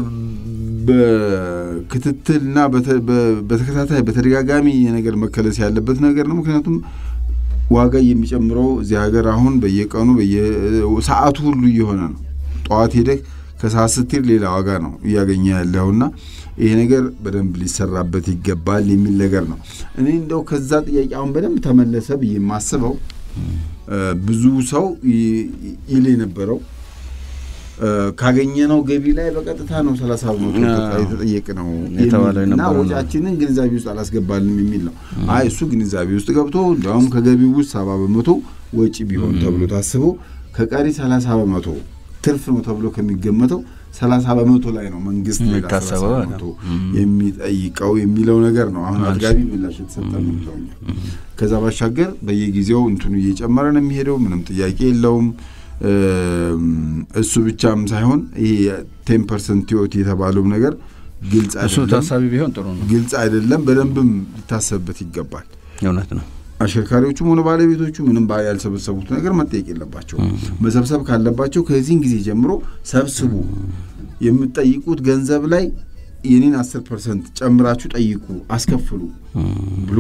Speaker 2: በክትትልና በተ- በ- በተከታታይ በተደጋጋሚ የነገር መከለስ ያለበት ነገር ነው። ምክንያቱም ዋጋ የሚጨምረው እዚህ ሀገር አሁን በየቀኑ በየሰዓቱ ሁሉ እየሆነ ነው። ጠዋት ሄደህ ከሰዓት ስትሄድ ሌላ ዋጋ ነው እያገኘ ያለውና ይሄ ነገር በደንብ ሊሰራበት ይገባል የሚል ነገር ነው። እኔ እንደው ከዛ ጥያቄ አሁን በደንብ ተመለሰ ብዬ የማስበው እ፣ ብዙ ሰው ይ- ይል የነበረው ካገኘነው ገቢ ላይ በቀጥታ ነው ሰላሳ በመቶ የተጠየቅ ነው
Speaker 1: የተባለው
Speaker 2: እና
Speaker 1: የነበረው ነው።
Speaker 2: ወጪያችንን ግንዛቤ ውስጥ አላስገባልንም የሚል ነው። አይ እሱ ግንዛቤ ውስጥ ገብቶ እንዲያውም ከገቢው ውስጥ ሰባ በመቶ ወጪ ቢሆን ተብሎ ታስቦ ከቀሪ ሰላሳ በመቶ ትርፍ ነው ተብሎ ከሚገመተው ሰላሳ በመቶ ላይ ነው መንግስት ሌላ
Speaker 1: የሚታሰበው
Speaker 2: 30 በመቶ የሚጠይቀው የሚለው ነገር ነው። አሁን አጥጋቢ ምላሽ የተሰጠ ነው ብለውኛል። ከዛ ባሻገር በየጊዜው እንትኑ እየጨመረ ነው የሚሄደው፣ ምንም ጥያቄ የለውም። እም፣ እሱ ብቻም ሳይሆን ይሄ ቴን ፐርሰንት ቲዮቲ የተባለውም ነገር ግልጽ
Speaker 1: እሱ
Speaker 2: አይደለም፣
Speaker 1: ታሳቢ ቢሆን ጥሩ ነው።
Speaker 2: ግልጽ አይደለም። በደንብም ሊታሰብበት ይገባል።
Speaker 1: እውነት ነው።
Speaker 2: አሽከርካሪዎቹም ሆነ ባለቤቶቹ ምንም ባ- ያልሰበሰቡት ነገር መጠየቅ የለባቸው። መሰብሰብ ካለባቸው ከዚህን ጊዜ ጀምሮ ሰብስቡ፣ የምትጠይቁት ገንዘብ ላይ የኔን አስር ፐርሰንት ጨምራችሁ ጠይቁ፣ አስከፍሉ ብሎ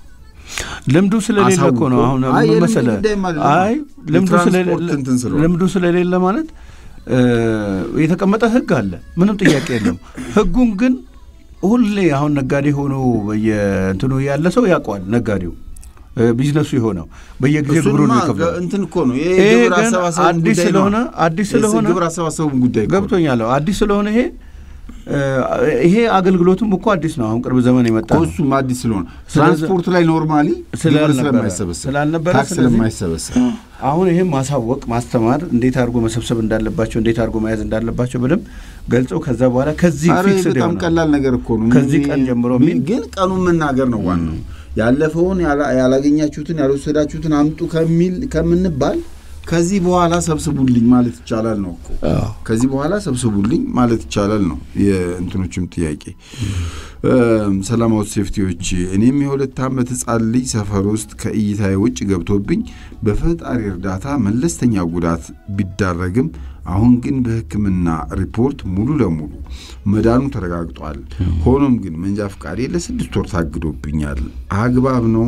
Speaker 1: ልምዱ ስለሌለ እኮ ነው።
Speaker 2: አሳውቆ-
Speaker 1: አሁን
Speaker 2: አይ
Speaker 1: ምን
Speaker 2: የልምዱ
Speaker 1: መሰለህ?
Speaker 2: ጉዳይም አይደለም።
Speaker 1: አይ ልምዱ
Speaker 2: የትራንስፖርት
Speaker 1: ስለሌለ
Speaker 2: እንትን ስለሆነ።
Speaker 1: ልምዱ ስለሌለ ማለት እ፣ የተቀመጠ ሕግ አለ፣ ምንም ጥያቄ የለም። ሕጉን ግን ሁሌ አሁን ነጋዴ ሆኖ በየእንትኑ ያለ ሰው ያውቀዋል። ነጋዴው እ፣ ቢዝነሱ የሆነው በየጊዜው ግብሩን
Speaker 2: እሱንማ
Speaker 1: ይከፍላል።
Speaker 2: እንትን እኮ ነው ይሄ
Speaker 1: ይሄ
Speaker 2: ግብር
Speaker 1: ግን
Speaker 2: አሰባሰቡ
Speaker 1: አዲስ
Speaker 2: ጉዳይ
Speaker 1: ስለሆነ
Speaker 2: ነው።
Speaker 1: አዲስ
Speaker 2: የስ-
Speaker 1: ስለሆነ
Speaker 2: ግብር አሰባሰቡ ጉዳይ እኮ ነው።
Speaker 1: ገብቶኛለሁ። አዲስ ስለሆነ ይሄ እ፣ ይሄ አገልግሎቱም እኮ አዲስ ነው። አሁን ቅርብ ዘመን የመጣ ነው።
Speaker 2: እሱም አዲስ ስለሆነ
Speaker 1: ስለዚህ-
Speaker 2: ትራንስፖርት ላይ ኖርማሊ ግብር
Speaker 1: ስላልነበረ-
Speaker 2: ስለማይሰበሰብ
Speaker 1: ስላልነበረ
Speaker 2: ታክስ
Speaker 1: ስለዚህ-
Speaker 2: ስለማይሰበሰብ
Speaker 1: አሁን ይህም ማሳወቅ ማስተማር፣ እንዴት አድርጎ መሰብሰብ እንዳለባቸው፣ እንዴት አድርጎ መያዝ እንዳለባቸው በደንብ ገልጸው ከዛ በኋላ ከዚህ
Speaker 2: ኧረ
Speaker 1: ፊክስ
Speaker 2: በጣም ቀላል ነገር እኮ ነው።
Speaker 1: ከዚህ
Speaker 2: ምን-
Speaker 1: ቀን ጀምሮ
Speaker 2: ምን-
Speaker 1: የሚል
Speaker 2: ግን ቀኑን መናገር ነው ዋናው። ያለፈውን ያላ- ያላገኛችሁትን ያልወሰዳችሁትን አምጡ ከሚል ከምንባል ከዚህ በኋላ ሰብስቡልኝ ማለት ይቻላል ነው እኮ። ከዚህ በኋላ ሰብስቡልኝ ማለት ይቻላል ነው የእንትኖችም ጥያቄ። እም፣ ሰላማዊ ሴፍቲዎች እኔም የሁለት ዓመት ሕፃን ልጅ ሰፈር ውስጥ ከእይታዬ ውጭ ገብቶብኝ በፈጣሪ እርዳታ መለስተኛ ጉዳት ቢዳረግም አሁን ግን በሕክምና ሪፖርት ሙሉ ለሙሉ መዳኑ ተረጋግጧል። ሆኖም ግን መንጃ ፈቃዴ ለስድስት ወር ታግዶብኛል። አግባብ ነው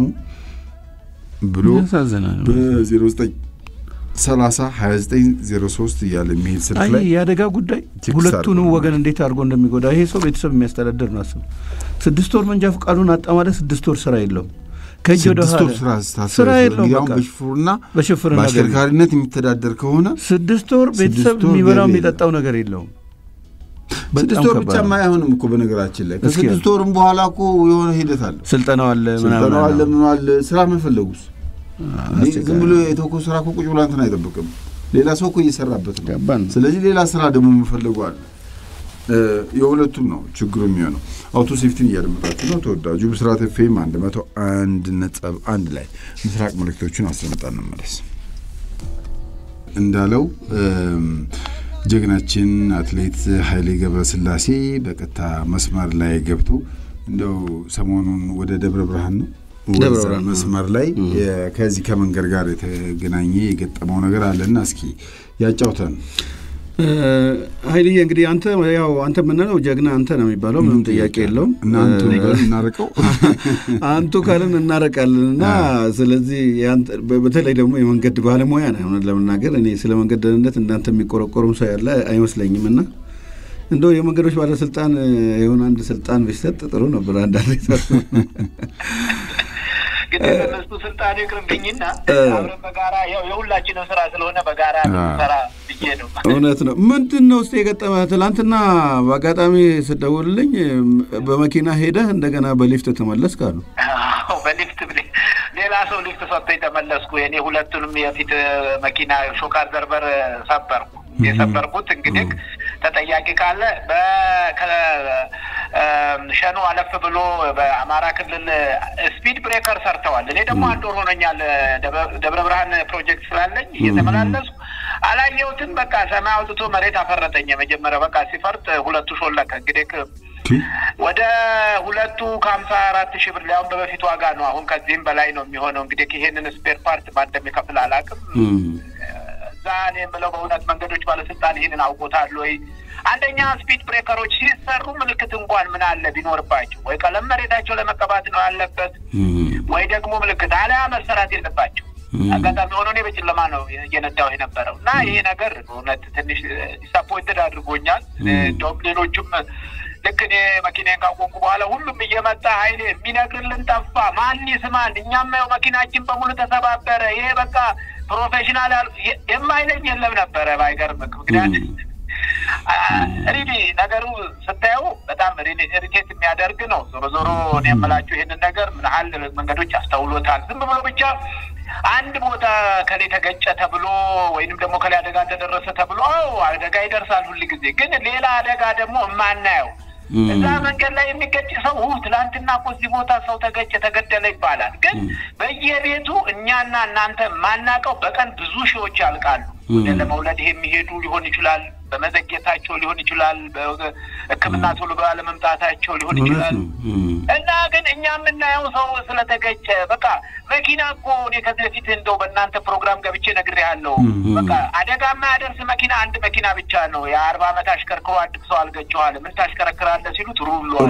Speaker 2: ብሎ
Speaker 1: ያሳዝናል።
Speaker 2: በ09 30 29 03 እያለ የሚሄድ ስልክ
Speaker 1: አይ
Speaker 2: ላይ
Speaker 1: የአደጋ ጉዳይ
Speaker 2: ቴክስት
Speaker 1: ሁለቱንም
Speaker 2: አድርጎ
Speaker 1: ወገን እንዴት አድርጎ እንደሚጎዳ ይሄ ሰው ቤተሰብ የሚያስተዳድር ነው። አስብ ስድስት ወር መንጃ ፈቃዱን አጣ ማለት ስድስት ወር ስራ የለውም። ከእጅ ወደ
Speaker 2: ስድስት
Speaker 1: ኋላ
Speaker 2: ወር ስራ ስታስብ
Speaker 1: ስራ የለውም።
Speaker 2: እንግዲህ አሁን
Speaker 1: በቃ
Speaker 2: በሽፉርና
Speaker 1: በሽፍርና ገቢ
Speaker 2: በአሽከርካሪነት የሚተዳደር ከሆነ
Speaker 1: ስድስት ወር ቤተሰብ
Speaker 2: ስድስት ወር
Speaker 1: የሚበላው
Speaker 2: ገቢ
Speaker 1: የሚጠጣው ነገር የለውም።
Speaker 2: ስድስት
Speaker 1: በጣም
Speaker 2: ወር
Speaker 1: ከባድ
Speaker 2: ብቻ
Speaker 1: ነው።
Speaker 2: አይሆንም እኮ በነገራችን ላይ
Speaker 1: እስኪ
Speaker 2: ከስድስት ወርም በኋላ እኮ የሆነ ሂደት አለ።
Speaker 1: ስልጠናው አለ ምናምን
Speaker 2: ስልጠናው አለ
Speaker 1: አለ።
Speaker 2: ምን አለ ስራ መፈለጉስ እንዴ ዝም ብሎ የተወኮ ስራ እኮ ቁጭ ብሎ እንትን አይጠብቅም። ሌላ ሰው እኮ እየሰራበት ነው።
Speaker 1: ገባን።
Speaker 2: ስለዚህ ሌላ ስራ ደግሞ መፈለጉ አለ። እ፣ የሁለቱም ነው ችግሩ የሚሆነው። አውቶ ሴፍቲን እያደመጣችሁ ነው። ተወዳጁ ብስራት ኤፍኤም አንድ መቶ አንድ ነጥብ አንድ ላይ ምስራቅ መልእክቶቹን አስደምጣ እንመለስ። እንዳለው እም፣ ጀግናችን አትሌት ኃይሌ ገብረስላሴ በቀጥታ መስመር ላይ ገብቶ እንደው ሰሞኑን ወደ ደብረ ብርሃን ነው
Speaker 1: ደብረ
Speaker 2: ወደዛ
Speaker 1: ብርሃን፣
Speaker 2: መስመር ላይ የ- ከዚህ ከመንገድ ጋር የተገናኘ የገጠመው ነገር አለና እስኪ ያጫውተን።
Speaker 1: እ፣ ኃይልዬ እንግዲህ አንተ ያው አንተ የምንለው ጀግና አንተ ነው የሚባለው ምንም ጥያቄ የለውም።
Speaker 2: እናንተ
Speaker 1: እ፣
Speaker 2: እናርቀው
Speaker 1: አንቱ ካልን እናረቃለን እና ስለዚህ ያንተ- በ- በተለይ ደግሞ የመንገድ ባለሙያ ነህ። እውነት ለመናገር እኔ ስለ መንገድ ደህንነት እንዳንተ የሚቆረቆሩም ሰው ያለ አይመስለኝም እና እንደው የመንገዶች ባለስልጣን እ፣ የሆነ አንድ ስልጣን ቢሰጥ ጥሩ ነበር። አንዳንድ
Speaker 3: ግን እነሱ ስልጣን ይቅርብኝና አብረን በጋራ ያው የሁላችንም ስራ ስለሆነ በጋራ ሰራ ብዬ ነው።
Speaker 1: እውነት ነው። ምንድን ነው ውስጥ የገጠመ? ትላንትና በአጋጣሚ ስደውልልኝ በመኪና ሄደህ እንደገና በሊፍት ተመለስክ አሉ።
Speaker 3: አዎ፣ በሊፍት ብሌ- ሌላ ሰው ሊፍት ሰጥቶኝ ተመለስኩ። እኔ ሁለቱንም የፊት መኪና ሾካር ዘርበር ሰበርኩ። የሰበርኩት እንግዲህ ተጠያቂ ካለ በ- ከ- ሸኖ አለፍ ብሎ በአማራ ክልል ስፒድ ብሬከር ሰርተዋል። እኔ ደግሞ አንድ ወር ሆኖኛል ደብረ- ደብረ ብርሃን ፕሮጀክት ስላለኝ እየተመላለሱ አላየሁትም። በቃ ሰማይ አውጥቶ መሬት አፈረጠኝ። የመጀመሪያ በቃ ሲፈርጥ ሁለቱ ሾለከ። እንግዲህ ወደ ሁለቱ ከሀምሳ አራት ሺህ ብር ሊያውም በበፊት ዋጋ ነው። አሁን ከዚህም በላይ ነው የሚሆነው። እንግዲህ ይሄንን ስፔር ፓርት ማን እንደሚከፍል አላውቅም። እዛ እኔ የምለው በእውነት መንገዶች ባለስልጣን ይህንን አውቆታል ወይ? አንደኛ ስፒድ ብሬከሮች ሲሰሩ ምልክት እንኳን ምን አለ ቢኖርባቸው፣ ወይ ቀለም መሬታቸው ለመቀባት ነው ያለበት፣ ወይ ደግሞ ምልክት አሊያ መሰራት የለባቸው። አጋጣሚ ሆኖ እኔ በጨለማ ነው እየነዳው የነበረው እና ይሄ ነገር በእውነት ትንሽ ዲሳፖይንትድ አድርጎኛል። እንደውም ሌሎቹም ልክ እኔ መኪናን ካቆምኩ በኋላ ሁሉም እየመጣ ኃይሌ የሚነግርልን ጠፋ፣ ማን ይስማን? እኛም ያው መኪናችን በሙሉ ተሰባበረ። ይሄ በቃ ፕሮፌሽናል ያል- የማይለኝ የለም ነበረ። ባይገርም ምክንያት ሪሊ ነገሩ ስታየው በጣም ኢሪቴት የሚያደርግ ነው። ዞሮ ዞሮ እኔ የምላችሁ ይህንን ነገር ምን ያህል መንገዶች አስተውሎታል። ዝም ብሎ ብቻ አንድ ቦታ ከሌ ተገጨ ተብሎ ወይንም ደግሞ ከሌ አደጋ እንደደረሰ ተብሎ አዎ አደጋ ይደርሳል ሁል ጊዜ ግን ሌላ አደጋ ደግሞ የማናየው እዛ መንገድ ላይ የሚገጭ ሰው ትላንትና እኮ እዚህ ቦታ ሰው ተገጨ ተገደለ ይባላል። ግን በየቤቱ እኛና እናንተ የማናውቀው በቀን ብዙ ሺዎች ያልቃሉ። ወደ ለመውለድ የሚሄዱ ሊሆን ይችላል፣ በመዘግየታቸው ሊሆን ይችላል፣ ሕክምና ቶሎ ባለመምጣታቸው ሊሆን ይችላል። እና ግን እኛ የምናየው ሰው ስለተገጨ በቃ መኪና እኮ እኔ ከዚህ በፊት እንደው በእናንተ ፕሮግራም ገብቼ ነግሬሃለሁ። በቃ አደጋ የማያደርስ መኪና አንድ መኪና ብቻ ነው። የአርባ ዓመት አሽከርክሮ አንድ ሰው አልገጨዋል። ምን ታሽከረክራለህ ሲሉት ሩሏል።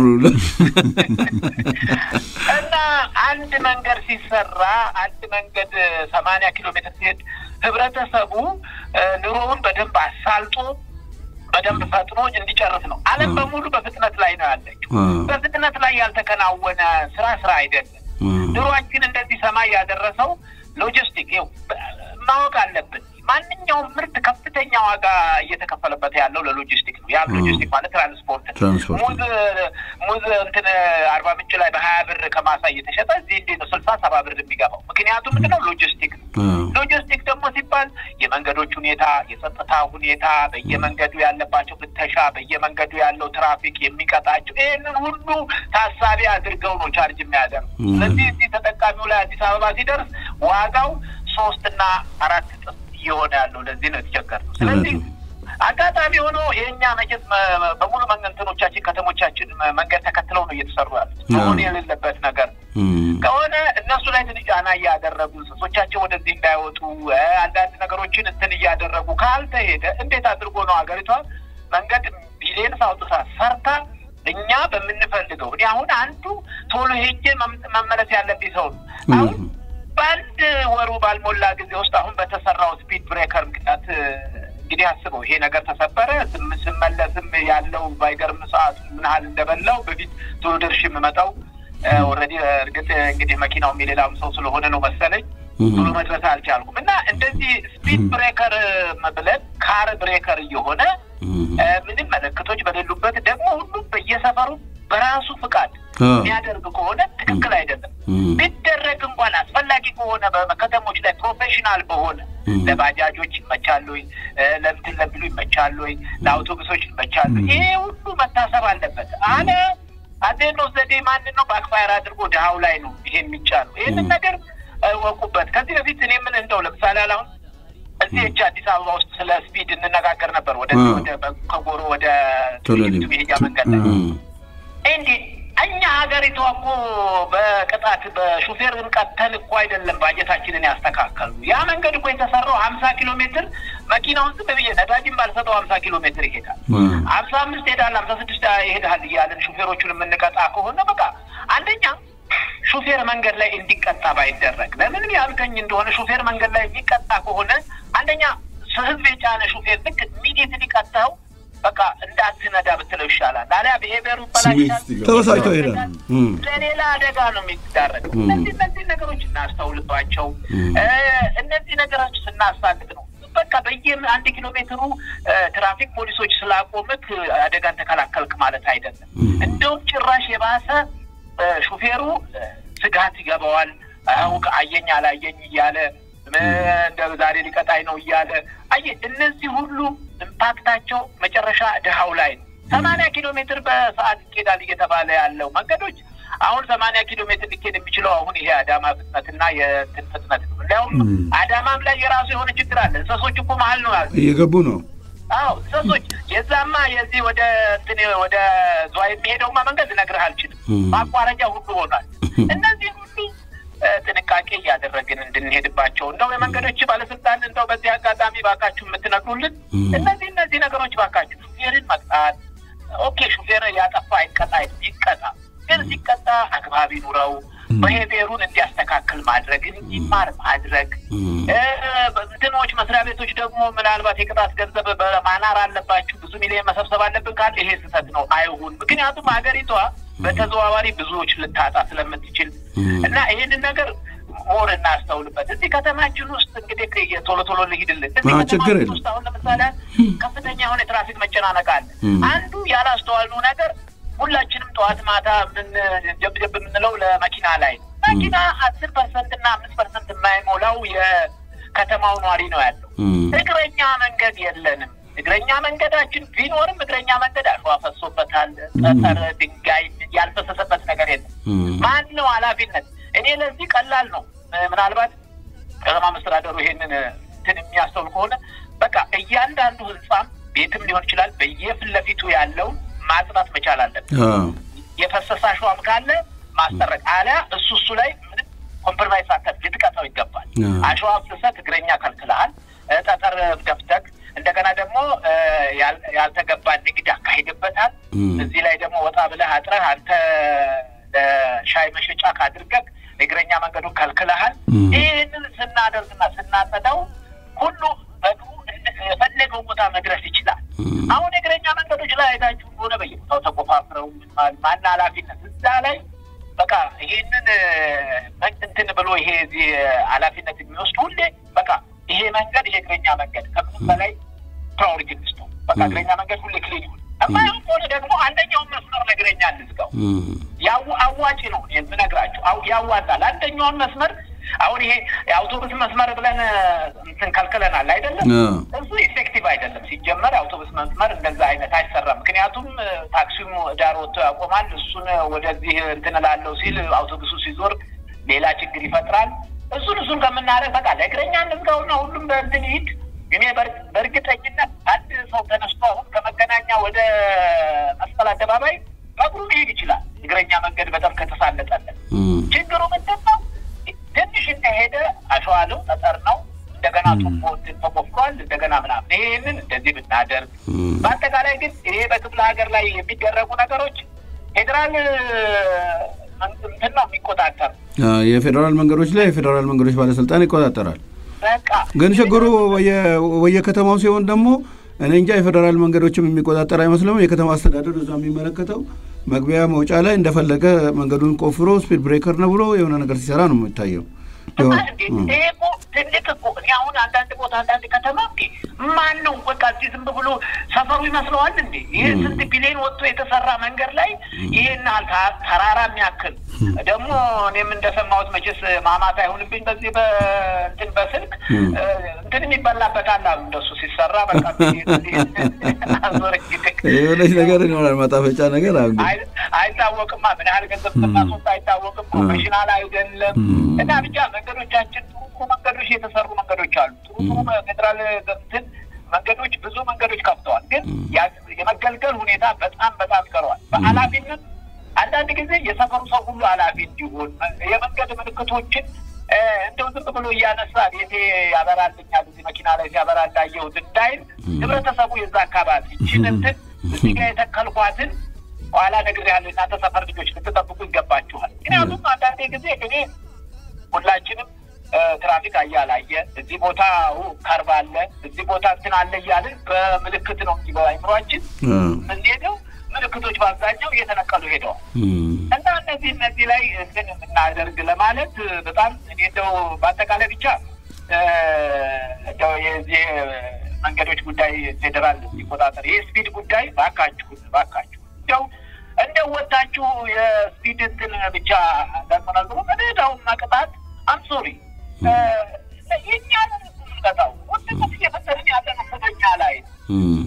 Speaker 3: እና አንድ መንገድ ሲሰራ አንድ መንገድ ሰማንያ ኪሎ ሜትር ሲሄድ ህብረተሰቡ ኑሮውን በደንብ አሳልጦ በደንብ ፈጥኖ እንዲጨርስ ነው። ዓለም በሙሉ በፍጥነት ላይ ነው ያለችው። በፍጥነት ላይ ያልተከናወነ ስራ ስራ አይደለም። ኑሯችን እንደዚህ ሰማይ ያደረሰው ሎጂስቲክ ማወቅ አለብን። ማንኛውም ምርት ከፍተኛ ዋጋ እየተከፈለበት ያለው ለሎጂስቲክ ነው። ያም ሎጂስቲክ ማለት ትራንስፖርት ነው። ሙዝ ሙዝ እንትን አርባ ምንጭ ላይ በሀያ ብር ከማሳ እየተሸጠ እዚህ እንዴት ነው ስልሳ ሰባ ብር የሚገባው? ምክንያቱም ምንድን ነው ሎጂስቲክ ነው። ሎጂስቲክ ደግሞ ሲባል የመንገዶች ሁኔታ፣ የጸጥታ ሁኔታ፣ በየመንገዱ ያለባቸው ፍተሻ፣ በየመንገዱ ያለው ትራፊክ የሚቀጣቸው ይህንን ሁሉ ታሳቢ አድርገው ነው ቻርጅ የሚያደርጉ። ስለዚህ እዚህ ተጠቃሚው ላይ አዲስ አበባ ሲደርስ ዋጋው ሶስትና አራት እጥፍ እየሆነ ያለው ለዚህ ነው የተቸገርነው። ስለዚህ አጋጣሚ ሆኖ የእኛ መቼት በሙሉ መንገንትኖቻችን ከተሞቻችን መንገድ ተከትለው ነው እየተሰሩ ያሉት። መሆን የሌለበት ነገር ከሆነ እነሱ ላይ ትንሽ ጫና እያደረጉ እንስሶቻቸው ወደዚህ እንዳይወጡ አንዳንድ ነገሮችን እንትን እያደረጉ ካልተሄደ እንዴት አድርጎ ነው ሀገሪቷ መንገድ ቢሊየንስ አውጥታ ሰርታ እኛ በምንፈልገው እኔ አሁን አንዱ ቶሎ ሄጄ መመለስ ያለብኝ ሰው ነው አሁን በአንድ ወሩ ባልሞላ ጊዜ ውስጥ አሁን በተሰራው ስፒድ ብሬከር ምክንያት እንግዲህ አስበው ይሄ ነገር ተሰበረ። ስመለስም ያለው ባይገርም ሰዓቱ ምን ያህል እንደበላው በፊት ቶሎ ደርሼ የምመጣው ኦልሬዲ እርግጥ እንግዲህ መኪናውም የሌላም ሰው ስለሆነ ነው መሰለኝ ቶሎ መድረስ አልቻልኩም። እና እንደዚህ ስፒድ ብሬከር ብለን ካር ብሬከር እየሆነ ምንም ምልክቶች በሌሉበት ደግሞ ሁሉም በየሰፈሩ በራሱ ፍቃድ የሚያደርግ ከሆነ ትክክል አይደለም። ቢደረግ እንኳን አስፈላጊ ከሆነ በከተሞች ላይ ፕሮፌሽናል በሆነ ለባጃጆች ይመቻሉ፣ ለምትን ለሚሉ ይመቻሉ፣ ለአውቶቡሶች ይመቻሉ። ይሄ ሁሉ መታሰብ አለበት። አለ አዴኖ ዘዴ ማንን ነው ባክፋየር አድርጎ ድሃው ላይ ነው ይሄ የሚጫነው። ይህንን ነገር ወቁበት። ከዚህ በፊት እኔ ምን እንደው ለምሳሌ አሁን እዚህ እጅ አዲስ አበባ ውስጥ ስለ ስፒድ እንነጋገር ነበር። ወደ ከጎሮ ወደ መሄጃ መንገድ ላይ እንዲህ እኛ ሀገሪቷ እኮ በቅጣት በሹፌርን ቀጥተን እኮ አይደለም ባጀታችንን ያስተካከሉ። ያ መንገድ እኮ የተሰራው ሀምሳ ኪሎ ሜትር መኪናውን ዝም ብዬ ነዳጅን ባልሰጠው ሀምሳ ኪሎ ሜትር ይሄዳል፣ ሀምሳ አምስት ይሄዳል፣ ሀምሳ ስድስት ይሄዳል እያለን ሹፌሮቹን የምንቀጣ ከሆነ በቃ አንደኛ ሹፌር መንገድ ላይ እንዲቀጣ ባይደረግ ለምን ያልከኝ እንደሆነ ሹፌር መንገድ ላይ የሚቀጣ ከሆነ አንደኛ ህዝብ የጫነ ሹፌር ልክ ኢሚዲየትሊ ቀጥተው በቃ እንዳትነዳ ብትለው ይሻላል። አሊያ ብሄቤሩ ይበላሻል፣
Speaker 1: ተበሳጭቶ ይሄዳል።
Speaker 3: ለሌላ አደጋ ነው የሚዳረግ። እነዚህ እነዚህ ነገሮች እናስተውልባቸው። እነዚህ ነገሮች ስናሳልጥ ነው በቃ በየ አንድ ኪሎ ሜትሩ ትራፊክ ፖሊሶች ስላቆምክ አደጋን ተከላከልክ ማለት አይደለም። እንደውም ጭራሽ የባሰ ሹፌሩ ስጋት ይገባዋል። አሁን አየኝ አላየኝ እያለ እንደ ዛሬ ሊቀጣኝ ነው እያለ አየ እነዚህ ሁሉ ኢምፓክታቸው መጨረሻ ድሃው ላይ ነው። ሰማንያ ኪሎ ሜትር በሰዓት ይኬዳል እየተባለ ያለው መንገዶች አሁን ሰማንያ ኪሎ ሜትር ሊኬድ የሚችለው አሁን ይሄ አዳማ ፍጥነትና የእንትን ፍጥነት ነው። እንዲያውም አዳማም ላይ የራሱ የሆነ ችግር አለ። እንሰሶች እኮ መሀል ነው ያሉ
Speaker 1: እየገቡ ነው።
Speaker 3: አዎ እንሰሶች የዛማ የዚህ ወደ እንትን ወደ ዝዋ የሚሄደውማ መንገድ ልነግርህ አልችልም። ማቋረጫ ሁሉ ሆኗል። እነዚህ ሁሉ ጥንቃቄ እያደረግን እንድንሄድባቸው እንደው የመንገዶች ባለስልጣን እንደው በዚህ አጋጣሚ ባካችሁ የምትነግሩልን እነዚህ እነዚህ ነገሮች ባካችሁ ሹፌርን መቅጣት ኦኬ፣ ሹፌር ያጠፋ አይቀጣ ይቀጣ፣ ግን ሲቀጣ አግባብ ይኑረው። ብሄቤሩን እንዲያስተካክል ማድረግ እንዲማር ማድረግ እንትኖች መስሪያ ቤቶች ደግሞ ምናልባት የቅጣት ገንዘብ በማናር አለባችሁ ብዙ ሚሊዮን መሰብሰብ አለብን ካል ይሄ ስህተት ነው፣ አይሁን። ምክንያቱም ሀገሪቷ በተዘዋዋሪ ብዙዎች ልታጣ ስለምትችል እና ይህንን ነገር ሞር እናስተውልበት። እዚህ ከተማችን ውስጥ እንግዲህ ቶሎ ቶሎ ልሂድልን። እዚህ
Speaker 1: አዎ፣ ችግር
Speaker 3: ከተማችን
Speaker 1: የለም።
Speaker 3: ውስጥ አሁን ለምሳሌ ከፍተኛ የሆነ የትራፊክ መጨናነቅ አለ። አንዱ ያላስተዋልነው ነገር ሁላችንም ጠዋት ማታ ምን ጀብጀብ የምንለው ለመኪና ላይ ነው። መኪና አስር ፐርሰንት እና አምስት ፐርሰንት የማይሞላው የከተማው ነዋሪ ነው ያለው። እግረኛ መንገድ የለንም። እግረኛ መንገዳችን ቢኖርም እግረኛ መንገድ አሸዋ ፈሶበታል። ጠጠር፣ ድንጋይ ያልፈሰሰበት ነገር የለም። ማን ነው ኃላፊነት? እኔ ለዚህ ቀላል ነው። ምናልባት ከተማ መስተዳደሩ ይሄንን እንትን የሚያስተውል ከሆነ በቃ እያንዳንዱ ህንጻም ቤትም ሊሆን ይችላል በየፊት ለፊቱ ያለውን ማጽዳት መቻል አለብን።
Speaker 1: አዎ፣
Speaker 3: የፈሰሰ አሸዋም ካለ ማስጠረቅ አሊያ እሱ እሱ ላይ ምንም ኮምፕሮማይዝ ሳተፍ ልጥቀጠው ይገባል።
Speaker 1: አዎ።
Speaker 3: አሸዋ ፍሰት እግረኛ ከልክልሃል፣ እ፣ ጠጠር ደፍተክ እንደገና ደግሞ እ፣ ያል- ያልተገባ ንግድ አካሂድበታል።
Speaker 1: እም።
Speaker 3: እዚህ ላይ ደግሞ ወጣ ብለህ አጥረህ አንተ ለሻይ መሸጫ ካድርገህ እግረኛ መንገዱን ከልክልሃል።
Speaker 1: እም።
Speaker 3: ይህንን ስናደርግና ስናጸዳው ሁሉ በእግሩ እንደ- የፈለገው ቦታ መድረስ ይችላል።
Speaker 1: እም።
Speaker 3: አሁን የእግረኛ መንገዶች ላይ አይታችሁ ሆነ በየቦታው ተቆፋፍረው ምን- ማን ኃላፊነት እዛ ላይ በቃ ይሄንን እ፣ እንትን ብሎ ይሄ እዚህ ኃላፊነት የሚወስድ ሁሌ በቃ ይሄ መንገድ ይሄ እግረኛ መንገድ ከምንም በላይ ፕራዮሪቲ እንስጠው። በቃ እግረኛ መንገድ ሁሌ ክሊን ይሁን። እማይሆን ከሆነ ደግሞ አንደኛውን መስመር ለእግረኛ እንዝጋው።
Speaker 1: እም።
Speaker 3: ያው አዋጭ ነው የምነግራቸው፣ አው- ያዋጣል። አንደኛውን መስመር አሁን ይሄ የአውቶቡስ መስመር ብለን እ፣ እንትን ከልክለናል አይደለም
Speaker 1: አዎ።
Speaker 3: እሱ ኢፌክቲቭ አይደለም። ሲጀመር የአውቶቡስ መስመር እንደዛ አይነት አይሰራም። ምክንያቱም እ፣ ታክሲውም ዳር ወጥቶ ያቆማል። እሱን ወደዚህ እንትን እላለሁ ሲል አውቶቡሱ ሲዞር ሌላ ችግር ይፈጥራል። እሱን እሱን ከምናደርግ በቃ ለእግረኛ እንዝጋውና ሁሉም በእንትን ይሂድ። እኔ በር- በእርግጠኝነት አንድ ሰው ተነስቶ አሁን ከመገናኛ ወደ መስቀል አደባባይ በእግሩ ሊሄድ ይችላል። እግረኛ መንገድ በጣም ከተሳለጠለን
Speaker 1: እም።
Speaker 3: ችግሩ ምንድን ነው? ትንሽ እንደሄደ አሸዋ ነው፣ ጠጠር ነው። እንደገና ቱቦ እንትን ተቆፍሯል። እንደገና ምናምን ይህንን እንደዚህ ብናደርግ፣
Speaker 1: እም።
Speaker 3: በአጠቃላይ ግን ይሄ በክፍለ ሀገር ላይ የሚደረጉ ነገሮች ፌዴራል እንትን ነው የሚቆጣጠር።
Speaker 1: አዎ፣ የፌዴራል መንገዶች ላይ የፌዴራል መንገዶች ባለስልጣን ይቆጣጠራል።
Speaker 3: በቃ
Speaker 1: ግን ችግሩ ወየ- ወየከተማው ሲሆን ደግሞ እኔ እንጃ የፌዴራል መንገዶችም የሚቆጣጠር አይመስልም። የከተማ አስተዳደር እዛ የሚመለከተው መግቢያ መውጫ ላይ እንደፈለገ መንገዱን ቆፍሮ ስፒድ ብሬከር ነው ብሎ የሆነ ነገር ሲሰራ ነው የሚታየው።
Speaker 3: እና
Speaker 1: ይኸው፣
Speaker 3: እንዴ
Speaker 1: እም።
Speaker 3: ይሄ እኮ ትልቅ እኮ እኔ አሁን አንዳንድ ቦታ አንዳንድ ከተማ እንዴ ማን ነው በቃ እዚህ ዝም ብሎ ሰፈሩ ይመስለዋል እንዴ? ይህ ስንት ቢሊዮን ወጥቶ የተሰራ መንገድ ላይ ይሄን ያህል ተ- ተራራ የሚያክል ደግሞ እኔም እንደሰማሁት መቼስ ማማት አይሁንብኝ በዚህ በእንትን በስልክ
Speaker 1: እም።
Speaker 3: እ፣ እንትን የሚበላበታል አሉ እንደሱ ሲሰራ በቃ አዞረ
Speaker 1: የሆነች ነገር ይኖራል ማጣፈጫ ነገር አሁን ግን
Speaker 3: አይ- አይታወቅማ ምን ያህል ገንዘብ እንደማስወጣ አይታወቅም። ፕሮፌሽናል አይደለም እና ብቻ መንገዶቻችን ጥሩ ጥሩ መንገዶች የተሰሩ መንገዶች አሉ። ጥሩ ጥሩ ፌዴራል እንትን መንገዶች ብዙ መንገዶች ከፍተዋል። ግን ያ- የመገልገል ሁኔታ በጣም በጣም ይቀረዋል። በኃላፊነት አንዳንድ ጊዜ የሰፈሩ ሰው ሁሉ ኃላፊ እንዲሆን የመንገድ ምልክቶችን እ፣ እንደው ዝም ብሎ እያነሳ ቤቴ ያበራልኛል እዚህ መኪና ላይ ሲያበራ እንዳየሁት እንዳይል ህብረተሰቡ የዛ አካባቢ ይችን እንትን እዚህ ጋር የተከልኳትን ኋላ ነግሬሃለሁ። እናንተ ሰፈር ልጆች ልትጠብቁ ይገባችኋል። ምክንያቱም አንዳንዴ ጊዜ እኔ ሁላችንም እ፣ ትራፊክ አያላየ እዚህ ቦታ ው ከርብ አለ እዚህ ቦታ እንትን አለ እያልን በምልክት ነው እንጂ በአይምሯችን
Speaker 1: አዎ።
Speaker 3: የምንሄደው ምልክቶች በአብዛኛው እየተነቀሉ ሄደዋል።
Speaker 1: እም።
Speaker 3: እና እነዚህ እነዚህ ላይ እንትን የምናደርግ ለማለት በጣም እኔ እንደው በአጠቃላይ ብቻ እ፣ እንደው የዚህ መንገዶች ጉዳይ ፌዴራል ሲቆጣጠር ይህ ስፒድ ጉዳይ ባካችሁ ባካችሁ እንደው እንደው ወታችሁ የስፒድ እንትን ብቻ ለመነግሩ መደዳውን መቅጣት አምሶሪ የእኛን ምንቀጣው ውድነት እየፈጠርን ያለ ነው በኛ ላይ
Speaker 1: እም።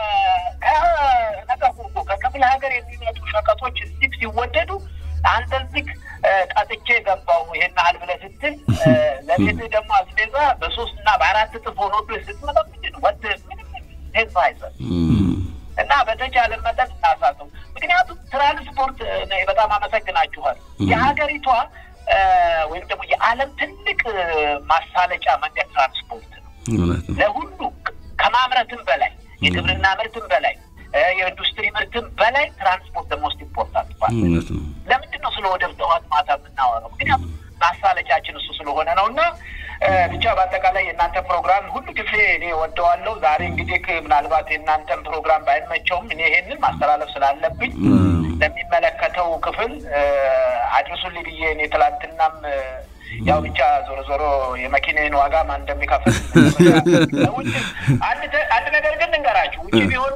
Speaker 3: ከነገሩ እኮ ከክፍለ ሀገር የሚመጡ ሸቀጦች እዚህ ሲወደዱ አንተ እዚህ ቀጥቼ ገባው ይሄን ያህል ብለህ ስትል እ፣ ለቤትህ ደግሞ አስቤዛ በሶስት እና በአራት እጥፍ ሆኖብህ ስትመጣ ምንድን ነው ወድ ምንም ቴንስ አይሰጥ
Speaker 1: እም።
Speaker 3: እና በተቻለ መጠን እናሳተው። ምክንያቱም ትራንስፖርት እ፣ እኔ በጣም አመሰግናችኋል። የሀገሪቷ እ፣ ወይም ደግሞ የዓለም ትልቅ እ፣ ማሳለጫ መንገድ ትራንስፖርት ነው።
Speaker 1: እውነት ነው።
Speaker 3: ለሁሉ ከማምረትም በላይ የግብርና ምርትም በላይ እ፣ የኢንዱስትሪ ምርትም በላይ ትራንስፖርት ደግሞ ውስጥ ኢምፖርታንት ፓርት ነው።
Speaker 1: እውነት ነው።
Speaker 3: ለምንድን ነው ስለ ወደብ ጠዋት ማታ የምናወራው? ምክንያቱም ማሳለጫችን እሱ ስለሆነ ነው። እና እ፣ ብቻ በአጠቃላይ የእናንተ ፕሮግራም ሁሉ ጊዜ እኔ ወደዋለሁ። ዛሬ እንግዲህ ምናልባት የእናንተን ፕሮግራም ባይመቸውም እኔ ይሄንን ማስተላለፍ ስላለብኝ ለሚመለከተው ክፍል እ፣ አድርሱልኝ ብዬ እኔ ትላንትናም እ፣ ያው ብቻ ዞሮ ዞሮ የመኪናን ዋጋ ማን እንደሚከፍል ውጭ አንድ አንድ ነገር ግን እንገራችሁ ውጭ ቢሆን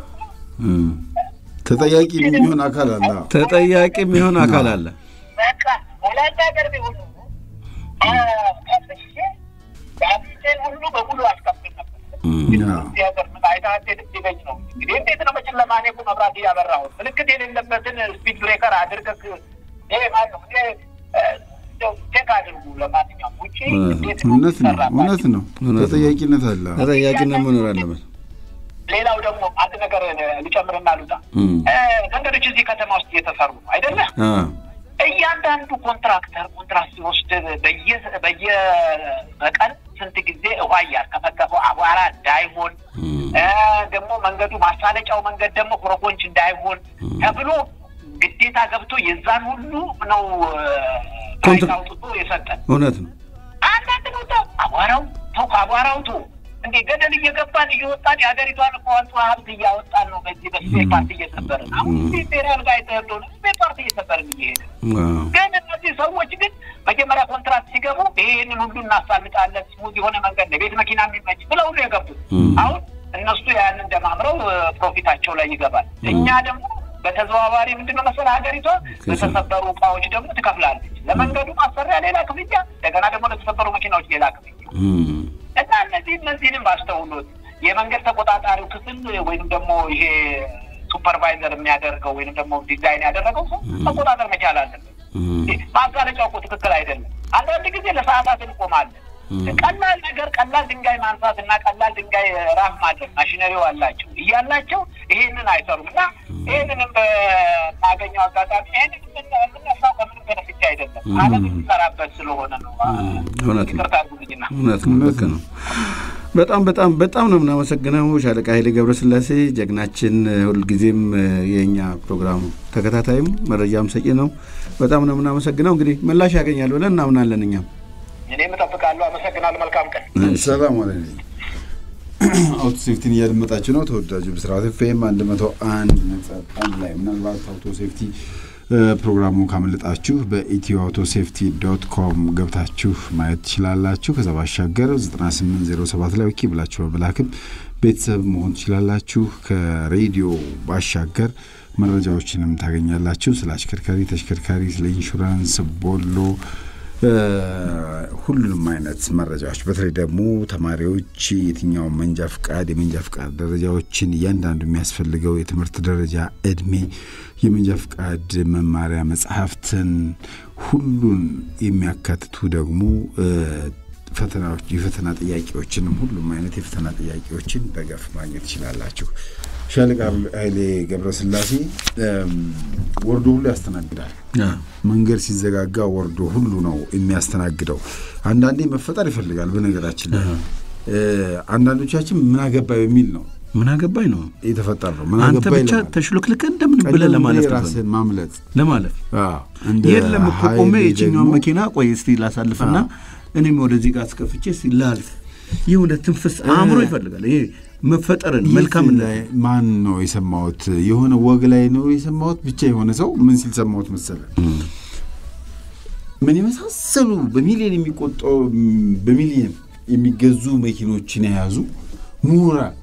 Speaker 2: ተጠያቂ የሚሆን አካል አለ።
Speaker 1: ተጠያቂ የሚሆን አካል አለ።
Speaker 3: በቃ ወላንድ ሀገር ቢሆኑ ከፍሼ ጋዜጤን ሁሉ በሙሉ አስከፍል ነበር። እዚህ ሀገር ምን አይታት ድብኝ ነው እንግዲህ እንዴት ነው በጨለማ እኔ እኮ መብራት እያበራሁ ምልክት የሌለበትን ስፒድ ብሬከር አድርገህ ይሄ ማለት ነው እንግዲህ ቼክ አድርጉ። ለማንኛውም ውጭ እንዴት ነው
Speaker 2: እውነት ነው፣
Speaker 3: የሚሰራባቸው?
Speaker 2: እውነት ነው። ተጠያቂነት አለ።
Speaker 1: ተጠያቂነት መኖር አለበት።
Speaker 3: ሌላው ደግሞ አንድ ነገር ልጨምርና ልውጣ።
Speaker 1: እም።
Speaker 3: እ፣ መንገዶች እዚህ ከተማ ውስጥ እየተሰሩ ነው አይደለ?
Speaker 1: አ፣
Speaker 3: እያንዳንዱ ኮንትራክተር ኮንትራክት ሲወስድ በየ- በየበቀን ስንት ጊዜ ውሃ እያርከፈከፈው አቧራ እንዳይሆን እ፣ ደግሞ መንገዱ ማሳለጫው መንገድ ደግሞ ኮረኮንች እንዳይሆን ተብሎ ግዴታ ገብቶ የዛን ሁሉ ነው ፕራይስ
Speaker 1: ኮንትራ-
Speaker 3: አውጥቶ የሰጠን።
Speaker 1: እውነት ነው።
Speaker 3: አንዳንድ ቦታ አቧራው ተው ከአቧራው ተው እንዴ ገደል እየገባን እየወጣን የሀገሪቷን እኮ አንጡ ሀብት እያወጣን ነው። በዚህ በስፔር ፓርት እየሰበርን አሁን ብሔራል ጋር የተሄደው ስፔር ፓርት እየሰበርን እየሄደ
Speaker 1: አዎ።
Speaker 3: ግን እነዚህ ሰዎች ግን መጀመሪያ ኮንትራት ሲገቡ ይሄንን ሁሉ እናሳልጣለን፣ ስሙዝ የሆነ መንገድ ነው፣ ቤት መኪና የሚመች ብለው ሁሉ የገቡት አሁን እነሱ ያንን ደማምረው ፕሮፊታቸው ላይ ይገባል። እኛ ደግሞ በተዘዋዋሪ ምንድነው መሰለህ ሀገሪቷ በተሰበሩ እቃዎች ደግሞ ትከፍላለች። ለመንገዱ ማሰሪያ ሌላ ክፍያ፣ እንደገና ደግሞ ለተሰበሩ መኪናዎች ሌላ ክፍያ
Speaker 1: እም።
Speaker 3: እና እነዚህ እነዚህንም ባስተውሎት የመንገድ ተቆጣጣሪው ክፍል ወይም ደግሞ ይሄ ሱፐርቫይዘር የሚያደርገው ወይም ደግሞ ዲዛይን ያደረገው ሰው መቆጣጠር መቻል አለበት።
Speaker 1: እም።
Speaker 3: ማጋለጫው እኮ ትክክል አይደለም። አንዳንድ ጊዜ ለሰዓታት እንቆማለን። ቀላል ነገር ቀላል ድንጋይ ማንሳት እና ቀላል ድንጋይ ራፍ ማድረግ ማሽነሪው አላቸው እያላቸው ይሄንን አይሰሩም እና ይሄንንም በማገኘው አጋጣሚ ይሄንን የምነሳው ከምንም በነፍቻ አይደለም ዓለም የሚሰራበት ስለሆነ ነው።
Speaker 1: እውነት ነው።
Speaker 3: ይቅርታ አድርጉልኝና
Speaker 1: እውነት ነው። ልክ ነው። በጣም በጣም በጣም ነው የምናመሰግነው ሻለቃ ኃይሌ ገብረስላሴ ጀግናችን፣ ሁልጊዜም የእኛ ፕሮግራም ተከታታይም መረጃም ሰጪ ነው። በጣም ነው የምናመሰግነው። እንግዲህ ምላሽ ያገኛል ብለን እናምናለን እኛም
Speaker 3: እኔም እጠብቃለሁ። አመሰግናለሁ። መልካም ቀን።
Speaker 2: ሰላም አለ አውቶ ሴፍቲን እያደመጣችሁ ነው። ተወዳጁ ብስራት ኤፍኤም አንድ መቶ አንድ ነጥብ አንድ ላይ ምናልባት አውቶ ሴፍቲ ፕሮግራሙ ካመለጣችሁ በኢትዮ አውቶ ሴፍቲ ዶት ኮም ገብታችሁ ማየት ትችላላችሁ። ከዛ ባሻገር 9807 ላይ ኦኬ ብላችሁ በመላክም ቤተሰብ መሆን ትችላላችሁ። ከሬዲዮ ባሻገር መረጃዎችንም ታገኛላችሁ። ስለ አሽከርካሪ፣ ተሽከርካሪ፣ ስለ ኢንሹራንስ፣ ቦሎ ሁሉንም አይነት መረጃዎች በተለይ ደግሞ ተማሪዎች የትኛውን መንጃ ፍቃድ የመንጃ ፍቃድ ደረጃዎችን እያንዳንዱ የሚያስፈልገው የትምህርት ደረጃ እድሜ፣ የመንጃ ፍቃድ መማሪያ መጽሐፍትን ሁሉን የሚያካትቱ ደግሞ ፈተናዎች የፈተና ጥያቄዎችንም ሁሉም አይነት የፈተና ጥያቄዎችን በገፍ ማግኘት ትችላላችሁ። ሻለቃ ኃይሌ ገብረስላሴ ወርዶ ሁሉ ያስተናግዳል። መንገድ ሲዘጋጋ ወርዶ ሁሉ ነው የሚያስተናግደው። አንዳንዴ መፈጠር ይፈልጋል። በነገራችን ላይ አንዳንዶቻችን ምን አገባይ በሚል ነው
Speaker 1: ምን አገባኝ ነው
Speaker 2: የተፈጠር ነው። ምን
Speaker 1: አንተ
Speaker 2: አገባኝ
Speaker 1: ብቻ
Speaker 2: ለማለት።
Speaker 1: ተሽሎክልከ እንደምን ብለህ ለማለት ነው።
Speaker 2: ራስን ማምለጥ
Speaker 1: ለማለፍ
Speaker 2: አዎ፣ እንደ
Speaker 1: የለም እኮ ቆሜ
Speaker 2: ኃይሌ
Speaker 1: የችኛውን
Speaker 2: ደግሞ
Speaker 1: መኪና ቆይ እስቲ ላሳልፍና እኔም ወደዚህ ጋር አስከፍቼ እስቲ ላልፍ። የሆነ ትንፍስ አእምሮ ይፈልጋል። ይሄ መፈጠርን
Speaker 2: የት
Speaker 1: መልካምነት
Speaker 2: ላይ ማን ነው የሰማሁት? የሆነ ወግ ላይ ነው የሰማሁት። ብቻ የሆነ ሰው ምን ሲል ሰማሁት መሰለ ምን የመሳሰሉ በሚሊዮን የሚቆጠሩ በሚሊዮን የሚገዙ መኪኖችን የያዙ ምሁራን፣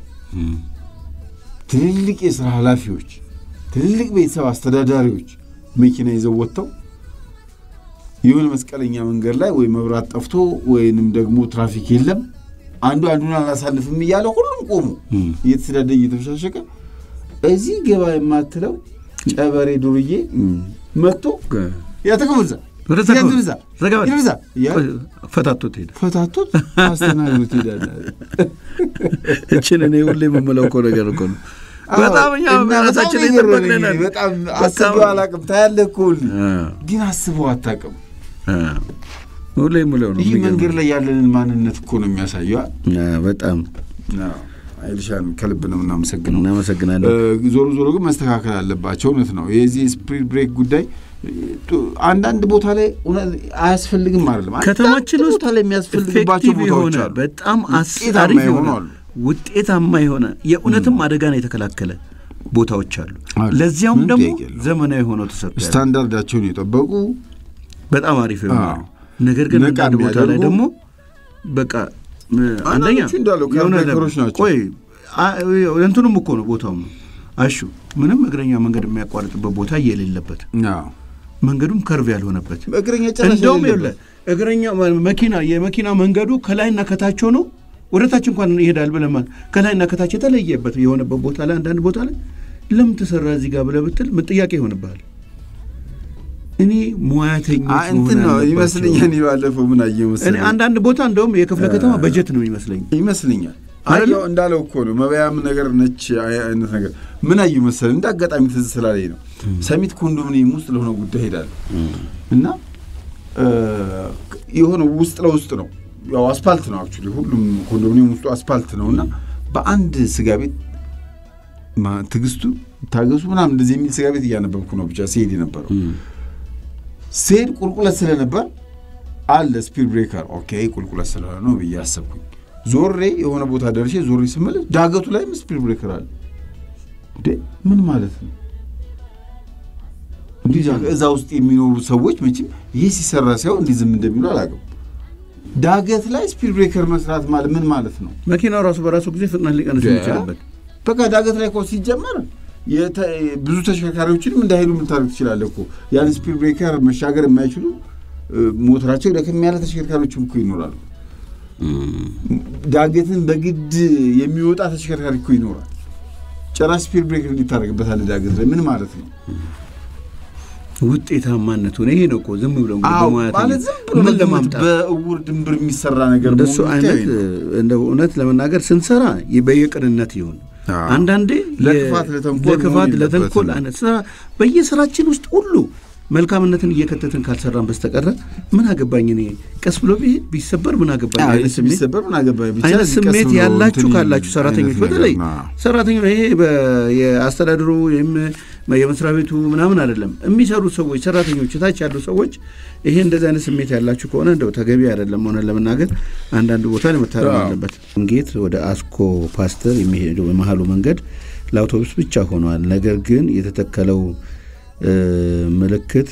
Speaker 2: ትልልቅ የስራ ኃላፊዎች፣ ትልልቅ ቤተሰብ አስተዳዳሪዎች መኪና ይዘው ወጥተው የሆነ መስቀለኛ መንገድ ላይ ወይ መብራት ጠፍቶ ወይንም ደግሞ ትራፊክ የለም አንዱ አንዱን አላሳልፍም እያለ ሁሉም ቆሙ እየተሰዳደ እየተበሻሸቀ እዚህ ገባ የማትለው ጨበሬ ዱርዬ መጥቶ ያተቀምዛ
Speaker 1: ወደ
Speaker 2: ይብዛ
Speaker 1: ዘጋ በል።
Speaker 2: ይብዛ እያለ
Speaker 1: ፈታቶት ሄደ።
Speaker 2: ፈታቶት አስተናግዶት ይሄዳል።
Speaker 1: እችን እኔ ሁሌ የምመለው እኮ ነገር እኮ ነው።
Speaker 2: አዎ፣
Speaker 1: በጣም እኛ
Speaker 2: እና በጣም
Speaker 1: ራሳችን
Speaker 2: ነው የገረመኝ።
Speaker 1: ይጠበቅልናል።
Speaker 2: በጣም
Speaker 1: በጣም-
Speaker 2: አስበው አላውቅም። ታያለህ እኮ ሁሌ
Speaker 1: አዎ፣
Speaker 2: ግን አስበው አታውቅም።
Speaker 1: አዎ። ሁሌ የምለው ነው።
Speaker 2: ይህ
Speaker 1: የሚገርም
Speaker 2: መንገድ ላይ ያለንን ማንነት እኮ ነው የሚያሳየው።
Speaker 1: አዎ፣ በጣም
Speaker 2: አይልሻን ከልብ ነው የምናመሰግነው።
Speaker 1: እናመሰግናለን።
Speaker 2: እ፣ ዞሮ ዞሮ ግን መስተካከል አለባቸው። እውነት ነው የዚህ ስፒድ ብሬክ ጉዳይ ጡ- አንዳንድ ቦታ ላይ እውነት አያስፈልግም አይደለም። አንዳንድ
Speaker 1: ከተማችን ውስጥ
Speaker 2: ቦታ ላይ የሚያስፈልግባቸው
Speaker 1: ኤፌክቲቭ
Speaker 2: ቦታዎች
Speaker 1: የሆነ
Speaker 2: አሉ።
Speaker 1: በጣም
Speaker 2: ውጤታማ
Speaker 1: አሪፍ
Speaker 2: የሆኑ
Speaker 1: የሆነ
Speaker 2: አሉ።
Speaker 1: ውጤታማ የሆነ የእውነትም አደጋን የተከላከለ ቦታዎች አሉ።
Speaker 2: አሉ።
Speaker 1: ለዚያውም
Speaker 2: ምንም
Speaker 1: ደግሞ
Speaker 2: ጥያቄ የለውም።
Speaker 1: ዘመናዊ ሆነው ተሰርተዋል።
Speaker 2: ስታንዳርዳቸውን የጠበቁ
Speaker 1: በጣም አሪፍ የሆነ
Speaker 2: አዎ።
Speaker 1: ነገር ግን
Speaker 2: ነቃ
Speaker 1: አንዳንድ ቦታ ላይ
Speaker 2: የሚያደርጉ
Speaker 1: ደግሞ በቃ እ፣ አንደኛ
Speaker 2: አንዳንዶቹ እንዳሉ
Speaker 1: የሆነ
Speaker 2: ካርታይተሮች ናቸው።
Speaker 1: ቆይ አ- እንትኑም እኮ ነው ቦታውም ነው አሹ ምንም እግረኛ መንገድ የሚያቋርጥበት ቦታ የሌለበት
Speaker 2: አዎ።
Speaker 1: መንገዱም ከርቭ ያልሆነበት
Speaker 2: እግረኛ ጨራሽ
Speaker 1: እንደውም
Speaker 2: የሌለበት።
Speaker 1: ይኸውልህ እግረኛ መኪና የመኪና መንገዱ ከላይና ከታች ሆኖ ወደ ታች እንኳን ይሄዳል ብለህ ማለት ከላይና ከታች የተለየበት የሆነበት ቦታ ላይ አንዳንድ ቦታ ላይ ለምን ተሰራ እዚህ ጋር ብለህ ብትል ምን ጥያቄ ይሆንብሃል። እኔ ሙያተኞች
Speaker 2: አ- እንትን
Speaker 1: መሆን
Speaker 2: ነው
Speaker 1: አለባቸው።
Speaker 2: ይመስለኛል። እኔ ባለፈው ምን አየሁ
Speaker 1: እኔ
Speaker 2: መሰለኝ
Speaker 1: አንዳንድ ቦታ እንደውም የክፍለ ከተማ በጀት ነው ይመስለኝ
Speaker 2: ይመስለኛል
Speaker 1: አይደለ?
Speaker 2: አየው እንዳለው እኮ ነው መበያም ነገር ነች አይ- አይነት ነገር ምን አየሁ መሰለኝ እንደ አጋጣሚ ትዝ ስላለኝ ነው ሰሚት ኮንዶሚኒየም ውስጥ ለሆነ ጉዳይ ሄዳለሁ እና እ፣ የሆነ ውስጥ ለውስጥ ነው ያው አስፓልት ነው አክቹዋሊ ሁሉም ኮንዶሚኒየም ውስጡ አስፓልት ነው እና በአንድ ስጋ ቤት ማ- ትዕግስቱ ታገሱ ምናምን እንደዚህ የሚል ስጋ ቤት እያነበብኩ ነው ብቻ ሲሄድ የነበረው ስሄድ ቁልቁለት ስለነበር አለ ስፒድ ብሬከር ኦኬ ቁልቁለት ስለሆነ ነው ብዬ አሰብኩኝ ዞሬ የሆነ ቦታ ደርሼ ዞሬ ስመለስ ዳገቱ ላይም ስፒድ ብሬከር አለ እንዴ ምን ማለት ነው እንዲህ ዛ- እዛ ውስጥ የሚኖሩ ሰዎች መቼም ይህ ሲሰራ ሳይሆን እንዲህ ዝም እንደሚሉ አላውቅም ዳገት ላይ ስፒድ ብሬከር መስራት ማለት ምን ማለት ነው
Speaker 1: መኪናው ራሱ በራሱ ጊዜ ፍጥነት ሊቀንስ የሚችልበት
Speaker 2: በቃ ዳገት ላይ እኮ ሲጀመር የተ- ብዙ ተሽከርካሪዎችንም እንዳይሄዱ የምታደርግ ትችላለህ እኮ ያን ስፒድ ብሬከር መሻገር የማይችሉ እ፣ ሞተራቸው ደከም ያለ ተሽከርካሪዎችም እኮ ይኖራሉ። ዳገትን በግድ የሚወጣ ተሽከርካሪ እኮ ይኖራል። ጭራሽ ስፒድ ብሬከር እንዲታደርግበታል ዳገት ላይ ምን ማለት ነው?
Speaker 1: ውጤታማነቱ ነው። ይሄ ነው እኮ ዝም ብሎ እንግዲህ
Speaker 2: አዎ
Speaker 1: በሙያተኛ
Speaker 2: ማለት ዝም ብሎ
Speaker 1: ምን
Speaker 2: በግምት
Speaker 1: ለማምጣት
Speaker 2: በእውር ድንብር የሚሰራ ነገር
Speaker 1: እንደሱ
Speaker 2: መሆኑ
Speaker 1: አይነት
Speaker 2: ብቻ ነው።
Speaker 1: እንደ እውነት ለመናገር ስንሰራ ይ- በየቅንነት ይሁን
Speaker 2: አዎ።
Speaker 1: አንዳንዴ
Speaker 2: ለክፋት
Speaker 1: የ-
Speaker 2: ለተንኮል
Speaker 1: ለክፋት
Speaker 2: መሆን
Speaker 1: ለተንኮል
Speaker 2: የለበትም።
Speaker 1: አይነት ስራ በየስራችን ውስጥ ሁሉ መልካምነትን እየከተትን ካልሰራን በስተቀረ ምን አገባኝ እኔ ቀስ ብሎ ቢሄድ ቢሰበር ምን አገባኝ
Speaker 2: አዎ፣
Speaker 1: አይነት ስሜት
Speaker 2: ቢሰበር ምን አገባኝ ብቻ
Speaker 1: አይነት
Speaker 2: እዚህ ቀስ
Speaker 1: ስሜት
Speaker 2: ብሎ
Speaker 1: ያላችሁ
Speaker 2: እንትን
Speaker 1: ካላችሁ ሰራተኞች
Speaker 2: አይነት ነገር
Speaker 1: በተለይ
Speaker 2: ነው።
Speaker 1: ሰራተኞች ይሄ በ- የአስተዳደሩ ወይም የመስሪያ ቤቱ ምናምን አይደለም የሚሰሩት ሰዎች ሰራተኞች ታች ያሉ ሰዎች ይሄ እንደዚህ አይነት ስሜት ያላችሁ ከሆነ እንደው ተገቢ አይደለም ሆነ ለመናገር አንዳንድ ቦታ ላይ መታረም
Speaker 2: አዎ።
Speaker 1: አለበት። እንጌት ወደ አስኮ ፓስተር የሚሄደው የመሀሉ መንገድ ለአውቶቡስ ብቻ ሆኗል። ነገር ግን የተተከለው እ፣ ምልክት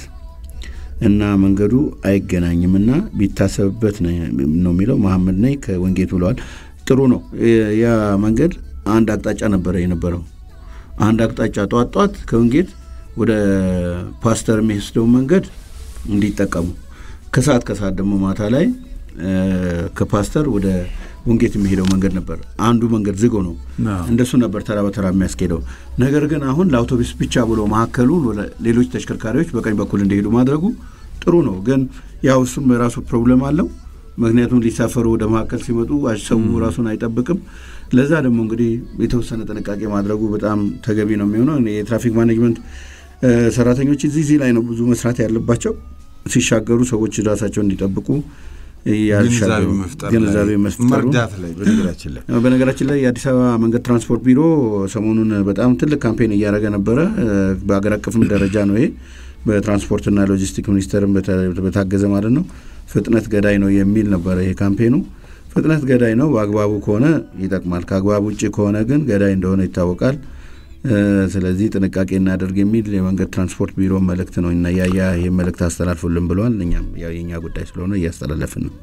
Speaker 1: እና መንገዱ አይገናኝም እና ቢታሰብበት ነው ነው የሚለው መሐመድ ነኝ ከወንጌት ብለዋል። ጥሩ ነው። የ- ያ መንገድ አንድ አቅጣጫ ነበረ የነበረው አንድ አቅጣጫ ጧት ጧት ከወንጌት ወደ ፓስተር የሚወስደውን መንገድ እንዲጠቀሙ ከሰዓት ከሰዓት ደግሞ ማታ ላይ እ፣ ከፓስተር ወደ ወንጌት የሚሄደው መንገድ ነበር። አንዱ መንገድ ዝግ ነው።
Speaker 2: አዎ።
Speaker 1: እንደሱ ነበር ተራ በተራ የሚያስኬደው። ነገር ግን አሁን ለአውቶቡስ ብቻ ብሎ መካከሉን ወደ ሌሎች ተሽከርካሪዎች በቀኝ በኩል እንዲሄዱ ማድረጉ ጥሩ ነው። ግን ያው እሱም የራሱ ፕሮብለም አለው። ምክንያቱም ሊሳፈሩ ወደ መካከል ሲመጡ ሰው ራሱን አይጠብቅም። ለዛ ደግሞ እንግዲህ የተወሰነ ጥንቃቄ ማድረጉ በጣም ተገቢ ነው የሚሆነው። እኔ የትራፊክ ማኔጅመንት እ፣ ሰራተኞች እዚህ እዚህ ላይ ነው ብዙ መስራት ያለባቸው። ሲሻገሩ ሰዎች ራሳቸውን እንዲጠብቁ
Speaker 2: ግንዛቤ
Speaker 1: ያሻገሩ
Speaker 2: መፍጠር
Speaker 1: ግንዛቤ
Speaker 2: ላይ
Speaker 1: መፍጠሩ
Speaker 2: መርዳት ላይ በነገራችን ላይ
Speaker 1: በነገራችን ላይ የአዲስ አበባ መንገድ ትራንስፖርት ቢሮ ሰሞኑን በጣም ትልቅ ካምፔን እያደረገ ነበረ። በሀገር አቀፍም ደረጃ ነው ይሄ በትራንስፖርትና ሎጂስቲክ ሚኒስቴርም በተ- በታገዘ ማለት ነው። ፍጥነት ገዳይ ነው የሚል ነበረ ይሄ ካምፔኑ። ፍጥነት ገዳይ ነው በአግባቡ ከሆነ ይጠቅማል፣ ከአግባብ ውጭ ከሆነ ግን ገዳይ እንደሆነ ይታወቃል። እ፣ ስለዚህ ጥንቃቄ እናደርግ የሚል የመንገድ ትራንስፖርት ቢሮ መልእክት ነው እና ያያ ይህ መልእክት አስተላልፉልን ብለዋል። እኛም ያው የኛ ጉዳይ ስለሆነ እያስተላለፍን ነው።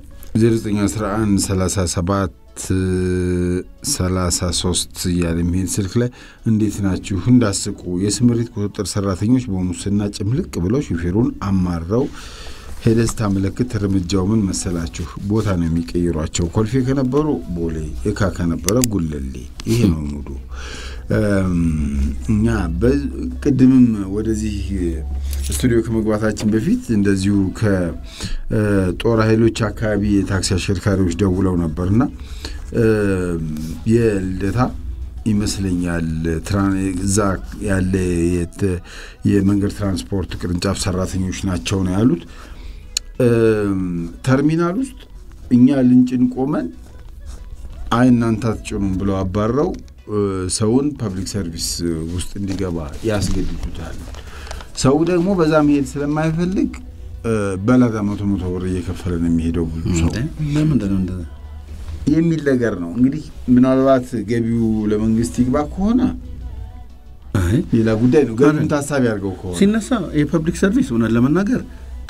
Speaker 2: 0911 37 33 እያለ የሚሄድ ስልክ ላይ እንዴት ናችሁ? እንዳስቁ የስምሪት ቁጥጥር ሰራተኞች በሙስና ጭምልቅ ብለው ሹፌሩን አማረው የደስታ ምልክት እርምጃው ምን መሰላችሁ? ቦታ ነው የሚቀይሯቸው። ኮልፌ ከነበሩ ቦሌ፣ እካ ከነበረ ጉለሌ። ይሄ ነው ሙዱ። እም፣ እኛ በ- ቅድምም ወደዚህ ስቱዲዮ ከመግባታችን በፊት እንደዚሁ ከጦር ኃይሎች አካባቢ የታክሲ አሽከርካሪዎች ደውለው ነበርና እም፣ የልደታ ይመስለኛል ትራን- እዛ ያለ የት- የመንገድ ትራንስፖርት ቅርንጫፍ ሰራተኞች ናቸው ነው ያሉት። እም፣ ተርሚናል ውስጥ እኛ ልንጭን ቆመን አይ እናንተ አትጭኑም ብለው አባረው እ፣ ሰውን ፐብሊክ ሰርቪስ ውስጥ እንዲገባ ያስገድዱታል። ሰው ደግሞ በዛ መሄድ ስለማይፈልግ እ፣ በላጋ መቶ መቶ ብር እየከፈለ ነው የሚሄደው ብዙ ሰው
Speaker 1: ለምንድን ነው እንደዛ?
Speaker 2: የሚል ነገር ነው። እንግዲህ ምናልባት ገቢው ለመንግስት ይግባ ከሆነ
Speaker 1: አይ
Speaker 2: ሌላ ጉዳይ ነው። ገቢውን ታሳቢ አድርገው ከሆነ
Speaker 1: ሲነሳ የፐብሊክ ሰርቪስ እውነት ለመናገር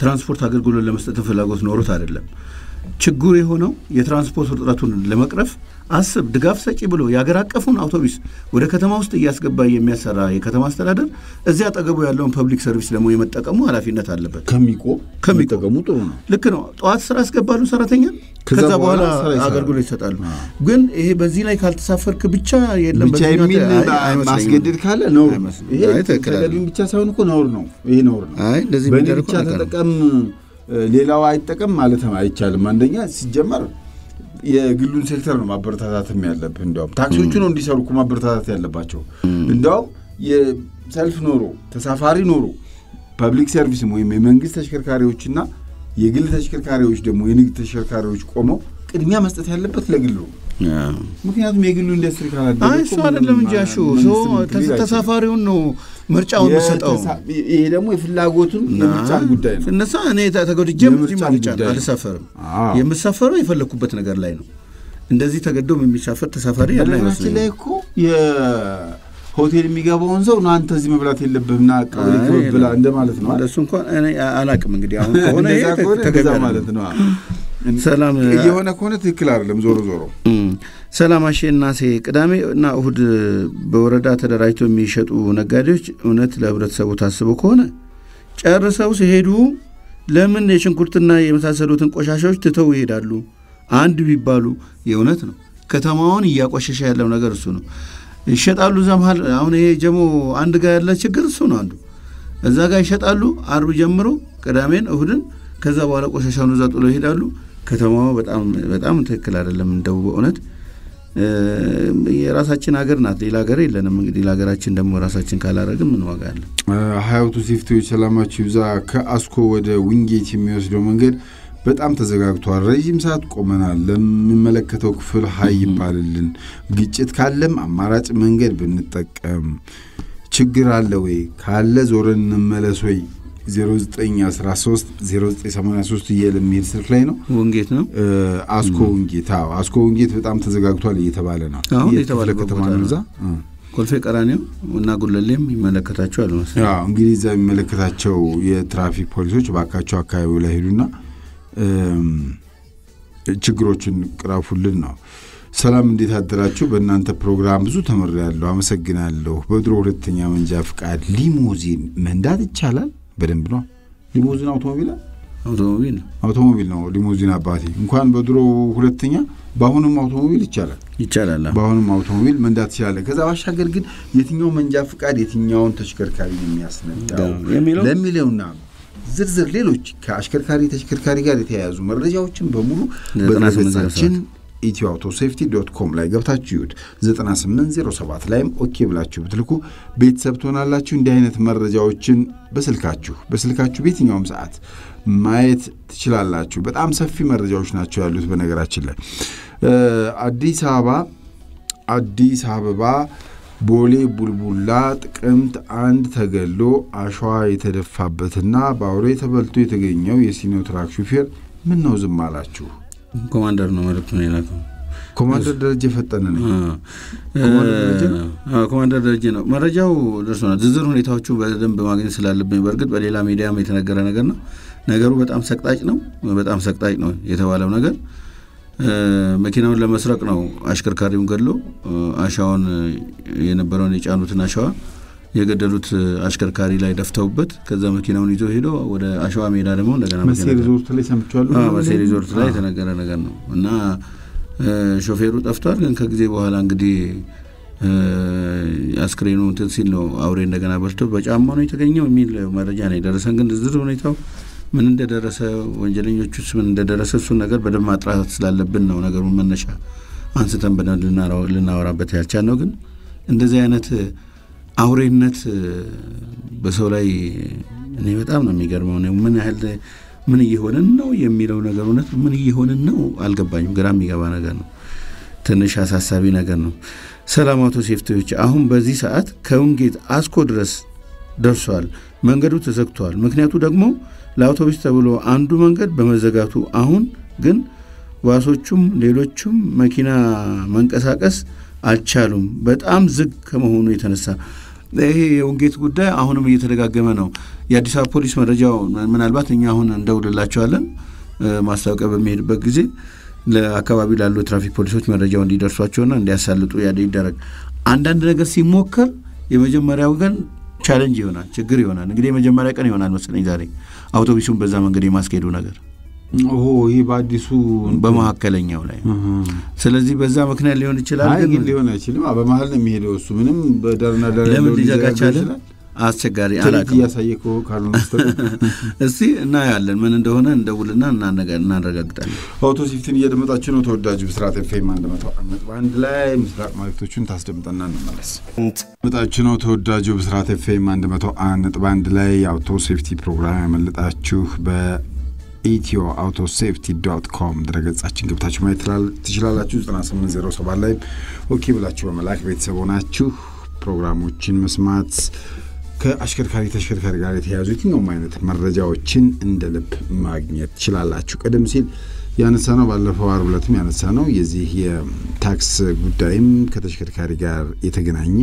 Speaker 1: ትራንስፖርት አገልግሎት ለመስጠት ፍላጎት ኖሮት አይደለም። ችግሩ የሆነው የትራንስፖርት ውጥረቱን ለመቅረፍ አስብ ድጋፍ ሰጪ ብሎ የአገር አቀፉን አውቶቡስ ወደ ከተማ ውስጥ እያስገባ የሚያሰራ የከተማ አስተዳደር እዚያ አጠገቡ ያለውን ፐብሊክ ሰርቪስ ደግሞ የመጠቀሙ ኃላፊነት አለበት።
Speaker 2: ከሚቆም
Speaker 1: ከሚቆም
Speaker 2: መጠቀሙ ጥሩ ነው።
Speaker 1: ልክ ነው። ጠዋት ስራ ያስገባሉ ሰራተኛ፣
Speaker 2: ከዛ
Speaker 1: ከዛ
Speaker 2: በኋላ
Speaker 1: በኋላ
Speaker 2: ስራ ይሰራሉ።
Speaker 1: አገልግሎት ይሰጣሉ። ግን ይሄ በዚህ ላይ ካልተሳፈርክ ብቻ የለም
Speaker 2: ብቻ
Speaker 1: በዚህ
Speaker 2: የሚል
Speaker 1: አይ- አይመስለኝም።
Speaker 2: ማስገደድ ካለ ነውር ነው።
Speaker 1: አይመስለኝም።
Speaker 2: ይሄ
Speaker 1: አይ ትክክል አይደለም።
Speaker 2: ተገቢም ብቻ ሳይሆን እኮ ነውር ነው። ይሄ ነውር ነው።
Speaker 1: አይ እንደዚህ
Speaker 2: በእኔ
Speaker 1: የሚደረግ
Speaker 2: ብቻ
Speaker 1: ነገር ነው።
Speaker 2: ተጠቀም እ፣ ሌላው አይጠቀም ማለት አይቻልም። አንደኛ ሲጀመር የግሉን ሴክተር ነው ማበረታታትም ያለብህ። እንዲያውም ታክሲዎቹ ነው እንዲሰሩ እኮ ማበረታታት ያለባቸው። እንዲያውም የሰልፍ ኖሮ ተሳፋሪ ኖሮ ፐብሊክ ሰርቪስም ወይም የመንግስት ተሽከርካሪዎችና የግል ተሽከርካሪዎች ደግሞ የንግድ ተሽከርካሪዎች ቆመው ቅድሚያ መስጠት ያለበት ለግሉ ነው።
Speaker 1: አዎ።
Speaker 2: ምክንያቱም የግሉ ኢንዱስትሪ ካላደገ
Speaker 1: አይ
Speaker 2: እኮ
Speaker 1: እሱ
Speaker 2: ምንም
Speaker 1: አይደለም እንጂ አሹ
Speaker 2: መንግስትም
Speaker 1: ሰው
Speaker 2: ሊል አይችልም።
Speaker 1: ተሳፋሪውን ነው ምርጫውን የምሰጠው።
Speaker 2: የተሳ- ይሄ ደግሞ የፍላጎቱን የምርጫን ጉዳይ ነው።
Speaker 1: እነሳ እኔ ተ- ተጎድጄም እዚህ
Speaker 2: የምርጫን
Speaker 1: ምርጫ
Speaker 2: ጉዳይ ነው።
Speaker 1: አልሳፈርም።
Speaker 2: አዎ።
Speaker 1: የምሳፈረው የፈለግኩበት ነገር ላይ ነው። እንደዚህ ተገዶም የሚሳፈር ተሳፋሪ ያለ
Speaker 2: በነገራችን ላይ
Speaker 1: አይመስለኝም።
Speaker 2: እኮ የሆቴል የሚገባውን ሰው ና አንተ እዚህ መብላት የለብህም ና ቀበሌ
Speaker 1: አይ
Speaker 2: ክበብ ብላ
Speaker 1: ነው።
Speaker 2: እንደማለት ነው።
Speaker 1: እንደሱ እንኳን እኔ አላቅም። እንግዲህ አሁን ከሆነ ይሄ
Speaker 2: እንደዛ ከሆነ
Speaker 1: ተገቢ
Speaker 2: እንደዛ
Speaker 1: አይደለም።
Speaker 2: ማለት ነው።
Speaker 1: ሰላም
Speaker 2: እየሆነ ከሆነ ትክክል አይደለም። ዞሮ ዞሮ
Speaker 1: እም፣ ሰላም አሼ እናሴ ቅዳሜ እና እሁድ በወረዳ ተደራጅተው የሚሸጡ ነጋዴዎች እውነት ለህብረተሰቡ ታስበው ከሆነ ጨርሰው ሲሄዱ ለምን የሽንኩርትና የመሳሰሉትን ቆሻሻዎች ትተው ይሄዳሉ? አንድ ቢባሉ የእውነት ነው። ከተማውን እያቆሸሸ ያለው ነገር እሱ ነው። ይሸጣሉ እዛ መሀል። አሁን ይሄ ጀሞ አንድ ጋር ያለ ችግር እሱ ነው አንዱ። እዛ ጋር ይሸጣሉ አርብ ጀምሮ ቅዳሜን እሁድን፣ ከዛ በኋላ ቆሻሻውን እዛ ጥሎ ይሄዳሉ። ከተማዋ በጣም በጣም ትክክል አይደለም። እንደው በእውነት እ፣ የራሳችን ሀገር ናት፣ ሌላ ሀገር የለንም። እንግዲህ ለሀገራችን ደግሞ ራሳችን ካላረግን ምን ዋጋ አለ?
Speaker 2: ሀያቱ ሴፍቲዎች ሰላማችሁ ይብዛ። ከአስኮ ወደ ዊንጌት የሚወስደው መንገድ በጣም ተዘጋግቷል። ረዥም ሰዓት ቆመናል። ለሚመለከተው ክፍል ሀይ ይባልልን። ግጭት ካለም አማራጭ መንገድ ብንጠቀም። ችግር አለ ወይ? ካለ ዞረን እንመለስ ወይ? 0913 0983 እያለ የሚሄድ ስልክ ላይ ነው።
Speaker 1: ወንጌት ነው
Speaker 2: እ፣ አስኮ ውንጌት። አዎ አስኮ ውንጌት በጣም ተዘጋግቷል እየተባለ ነው።
Speaker 1: አሁን
Speaker 2: የት
Speaker 1: የተባለበት
Speaker 2: ክፍለ ከተማ
Speaker 1: ቦታ
Speaker 2: ነው
Speaker 1: ነው።
Speaker 2: እዛ? እ።
Speaker 1: ኮልፌ ቀራኒዮ እና ጉለሌም ይመለከታቸዋል መሰለኝ።
Speaker 2: ያው እንግዲህ እዛ የሚመለከታቸው የትራፊክ ፖሊሶች ባካቸው አካባቢው ላይ ሄዱና እም፣ ችግሮችን ቅረፉልን ነው። ሰላም እንዴት አደራችሁ? በእናንተ ፕሮግራም ብዙ ተምሬያለሁ፣ አመሰግናለሁ። በድሮ ሁለተኛ መንጃ ፍቃድ ሊሞዚን መንዳት ይቻላል? በደንብ ነው። ሊሞዚን አውቶሞቢል
Speaker 1: አውቶሞቢል ነው
Speaker 2: አውቶሞቢል ነው ሊሞዚን አባቴ። እንኳን በድሮ ሁለተኛ በአሁኑም አውቶሞቢል ይቻላል።
Speaker 1: ይቻላል። አዎ።
Speaker 2: በአሁኑም አውቶሞቢል መንዳት ትችላለህ። ከዛ ባሻገር ግን የትኛው መንጃ ፍቃድ የትኛውን ተሽከርካሪ ነው የሚያስነዳው
Speaker 1: የሚለው
Speaker 2: ለሚለውና ዝርዝር ሌሎች ከአሽከርካሪ ተሽከርካሪ ጋር የተያያዙ መረጃዎችን በሙሉ
Speaker 1: ዘጠና ስምንት
Speaker 2: በድረገጻችን ኢትዮ አውቶ ሴፍቲ ዶት ኮም ላይ ገብታችሁ ይሁድ 9807 ላይም ኦኬ ብላችሁ ብትልኩ ቤተሰብ ትሆናላችሁ። እንዲህ አይነት መረጃዎችን በስልካችሁ በስልካችሁ በየትኛውም ሰዓት ማየት ትችላላችሁ። በጣም ሰፊ መረጃዎች ናቸው ያሉት። በነገራችን ላይ እ፣ አዲስ አበባ አዲስ አበባ ቦሌ ቡልቡላ ጥቅምት አንድ ተገሎ አሸዋ የተደፋበትና በአውሬ ተበልቶ የተገኘው የሲኖትራክ ሹፌር ምን ነው ዝም አላችሁ?
Speaker 1: ኮማንደር ነው መልእክቱን የላከው።
Speaker 2: ኮማንደር ደረጀ ፈጠነ ነኝ።
Speaker 1: ኮማንደር ደረጀ ነው? አዎ፣ ኮማንደር ደረጀ ነው። መረጃው ደርሶናል። ዝርዝር ሁኔታዎቹ በደንብ ማግኘት ስላለብኝ በእርግጥ በሌላ ሚዲያም የተነገረ ነገር ነው። ነገሩ በጣም ሰቅጣጭ ነው። በጣም ሰቅጣጭ ነው የተባለው ነገር እ፣ መኪናውን ለመስረቅ ነው አሽከርካሪውን ገድሎ እ፣ አሻዋን እ፣ የነበረውን የጫኑትን አሸዋ የገደሉት እ፣ አሽከርካሪ ላይ ደፍተውበት ከዛ መኪናውን ይዞ ሄዶ ወደ አሸዋ ሜዳ ደግሞ እንደገና
Speaker 2: መሴ
Speaker 1: መኪና
Speaker 2: ሪዞርት ላይ ሰምቼዋለሁ።
Speaker 1: አዎ፣ መሴ ሪዞርት ላይ የተነገረ ነገር ነው እና እ፣ ሾፌሩ ጠፍቷል። ግን ከጊዜ በኋላ እንግዲህ እ፣ አስክሬኑ እንትን ሲል ነው አውሬ እንደገና በልቶ በጫማ ነው የተገኘው የሚል መረጃ ነው የደረሰን። ግን ዝርዝር ሁኔታው ምን እንደደረሰ ወንጀለኞቹስ ምን እንደደረሰ እሱን ነገር በደንብ ማጥራት ስላለብን ነው ነገሩን መነሻ አንስተን በደንብ ልናወራ- ልናወራበት ያልቻልነው። ግን እንደዚህ አይነት አውሬነት እ፣ በሰው ላይ እኔ በጣም ነው የሚገርመው። እኔ ምን ያህል ምን እየሆንን ነው የሚለው ነገር እውነት ምን እየሆንን ነው አልገባኝም። ግራ የሚገባ ነገር ነው። ትንሽ አሳሳቢ ነገር ነው። ሰላም አውቶ ሴፍቲዎች አሁን በዚህ ሰዓት ከውንጌት አስኮ ድረስ ደርሷል። መንገዱ ተዘግቷል። ምክንያቱ ደግሞ ለአውቶቡስ ተብሎ አንዱ መንገድ በመዘጋቱ አሁን ግን ባሶቹም ሌሎቹም መኪና መንቀሳቀስ አልቻሉም። በጣም ዝግ ከመሆኑ የተነሳ ይሄ የውንጌት ጉዳይ አሁንም እየተደጋገመ ነው። የአዲስ አበባ ፖሊስ መረጃው ምናልባት እኛ አሁን እንደውልላቸዋለን ማስታወቂያ በሚሄድበት ጊዜ ለአካባቢ ላሉ የትራፊክ ፖሊሶች መረጃው እንዲደርሷቸውና እንዲያሳልጡ ያ ይደረግ። አንዳንድ ነገር ሲሞከር የመጀመሪያው ቀን ቻለንጅ ይሆናል፣ ችግር ይሆናል። እንግዲህ የመጀመሪያ ቀን ይሆናል መሰለኝ ዛሬ አውቶቡሱን በዛ መንገድ የማስኬዱ ነገር
Speaker 2: ኦሆ ይህ በአዲሱ
Speaker 1: በመካከለኛው ላይ ስለዚህ በዛ ምክንያት ሊሆን ይችላል።
Speaker 2: አይ ግን ሊሆን አይችልም። በመሀል ነው የሚሄደው እሱ ምንም በዳርና ዳር
Speaker 1: ለምን
Speaker 2: ያለውን
Speaker 1: ሊዘጋ
Speaker 2: ሊዘጋጋ
Speaker 1: ቻለ?
Speaker 2: ይችላል።
Speaker 1: አስቸጋሪ
Speaker 2: ትርኢት
Speaker 1: አላውቅም።
Speaker 2: እያሳየ ከሆ- ካልሆነ በስተቀር
Speaker 1: እስቲ እናያለን ምን እንደሆነ እንደውልና እናነጋ- እናረጋግጣለን።
Speaker 2: አውቶ ሲፍትን እያደመጣችሁ ነው። ተወዳጁ ብስራት ኤፍኤም አንድ መቶ አንድ ነጥብ አንድ ላይ ምስራቅ መልእክቶቹን ታስደምጠና እንመለስ። መጣችሁ ነው። ተወዳጁ ብስራት ኤፍኤም አንድ መቶ አንድ ነጥብ አንድ ላይ የአውቶ ሴፍቲ ፕሮግራም ያመለጣችሁ በኢትዮ አውቶ ሴፍቲ ዶት ኮም ድረገጻችን ገብታችሁ ማየት ትላል- ትችላላችሁ። 9807 ላይ ኦኬ ብላችሁ በመላክ ቤተሰብ ሆናችሁ ፕሮግራሞችን መስማት ከአሽከርካሪ ተሽከርካሪ ጋር የተያዙ የትኛውም አይነት መረጃዎችን እንደ ልብ ማግኘት ትችላላችሁ። ቀደም ሲል ያነሳ ነው ባለፈው አርብ ዕለትም ያነሳ ነው የዚህ የታክስ ጉዳይም ከተሽከርካሪ ጋር የተገናኘ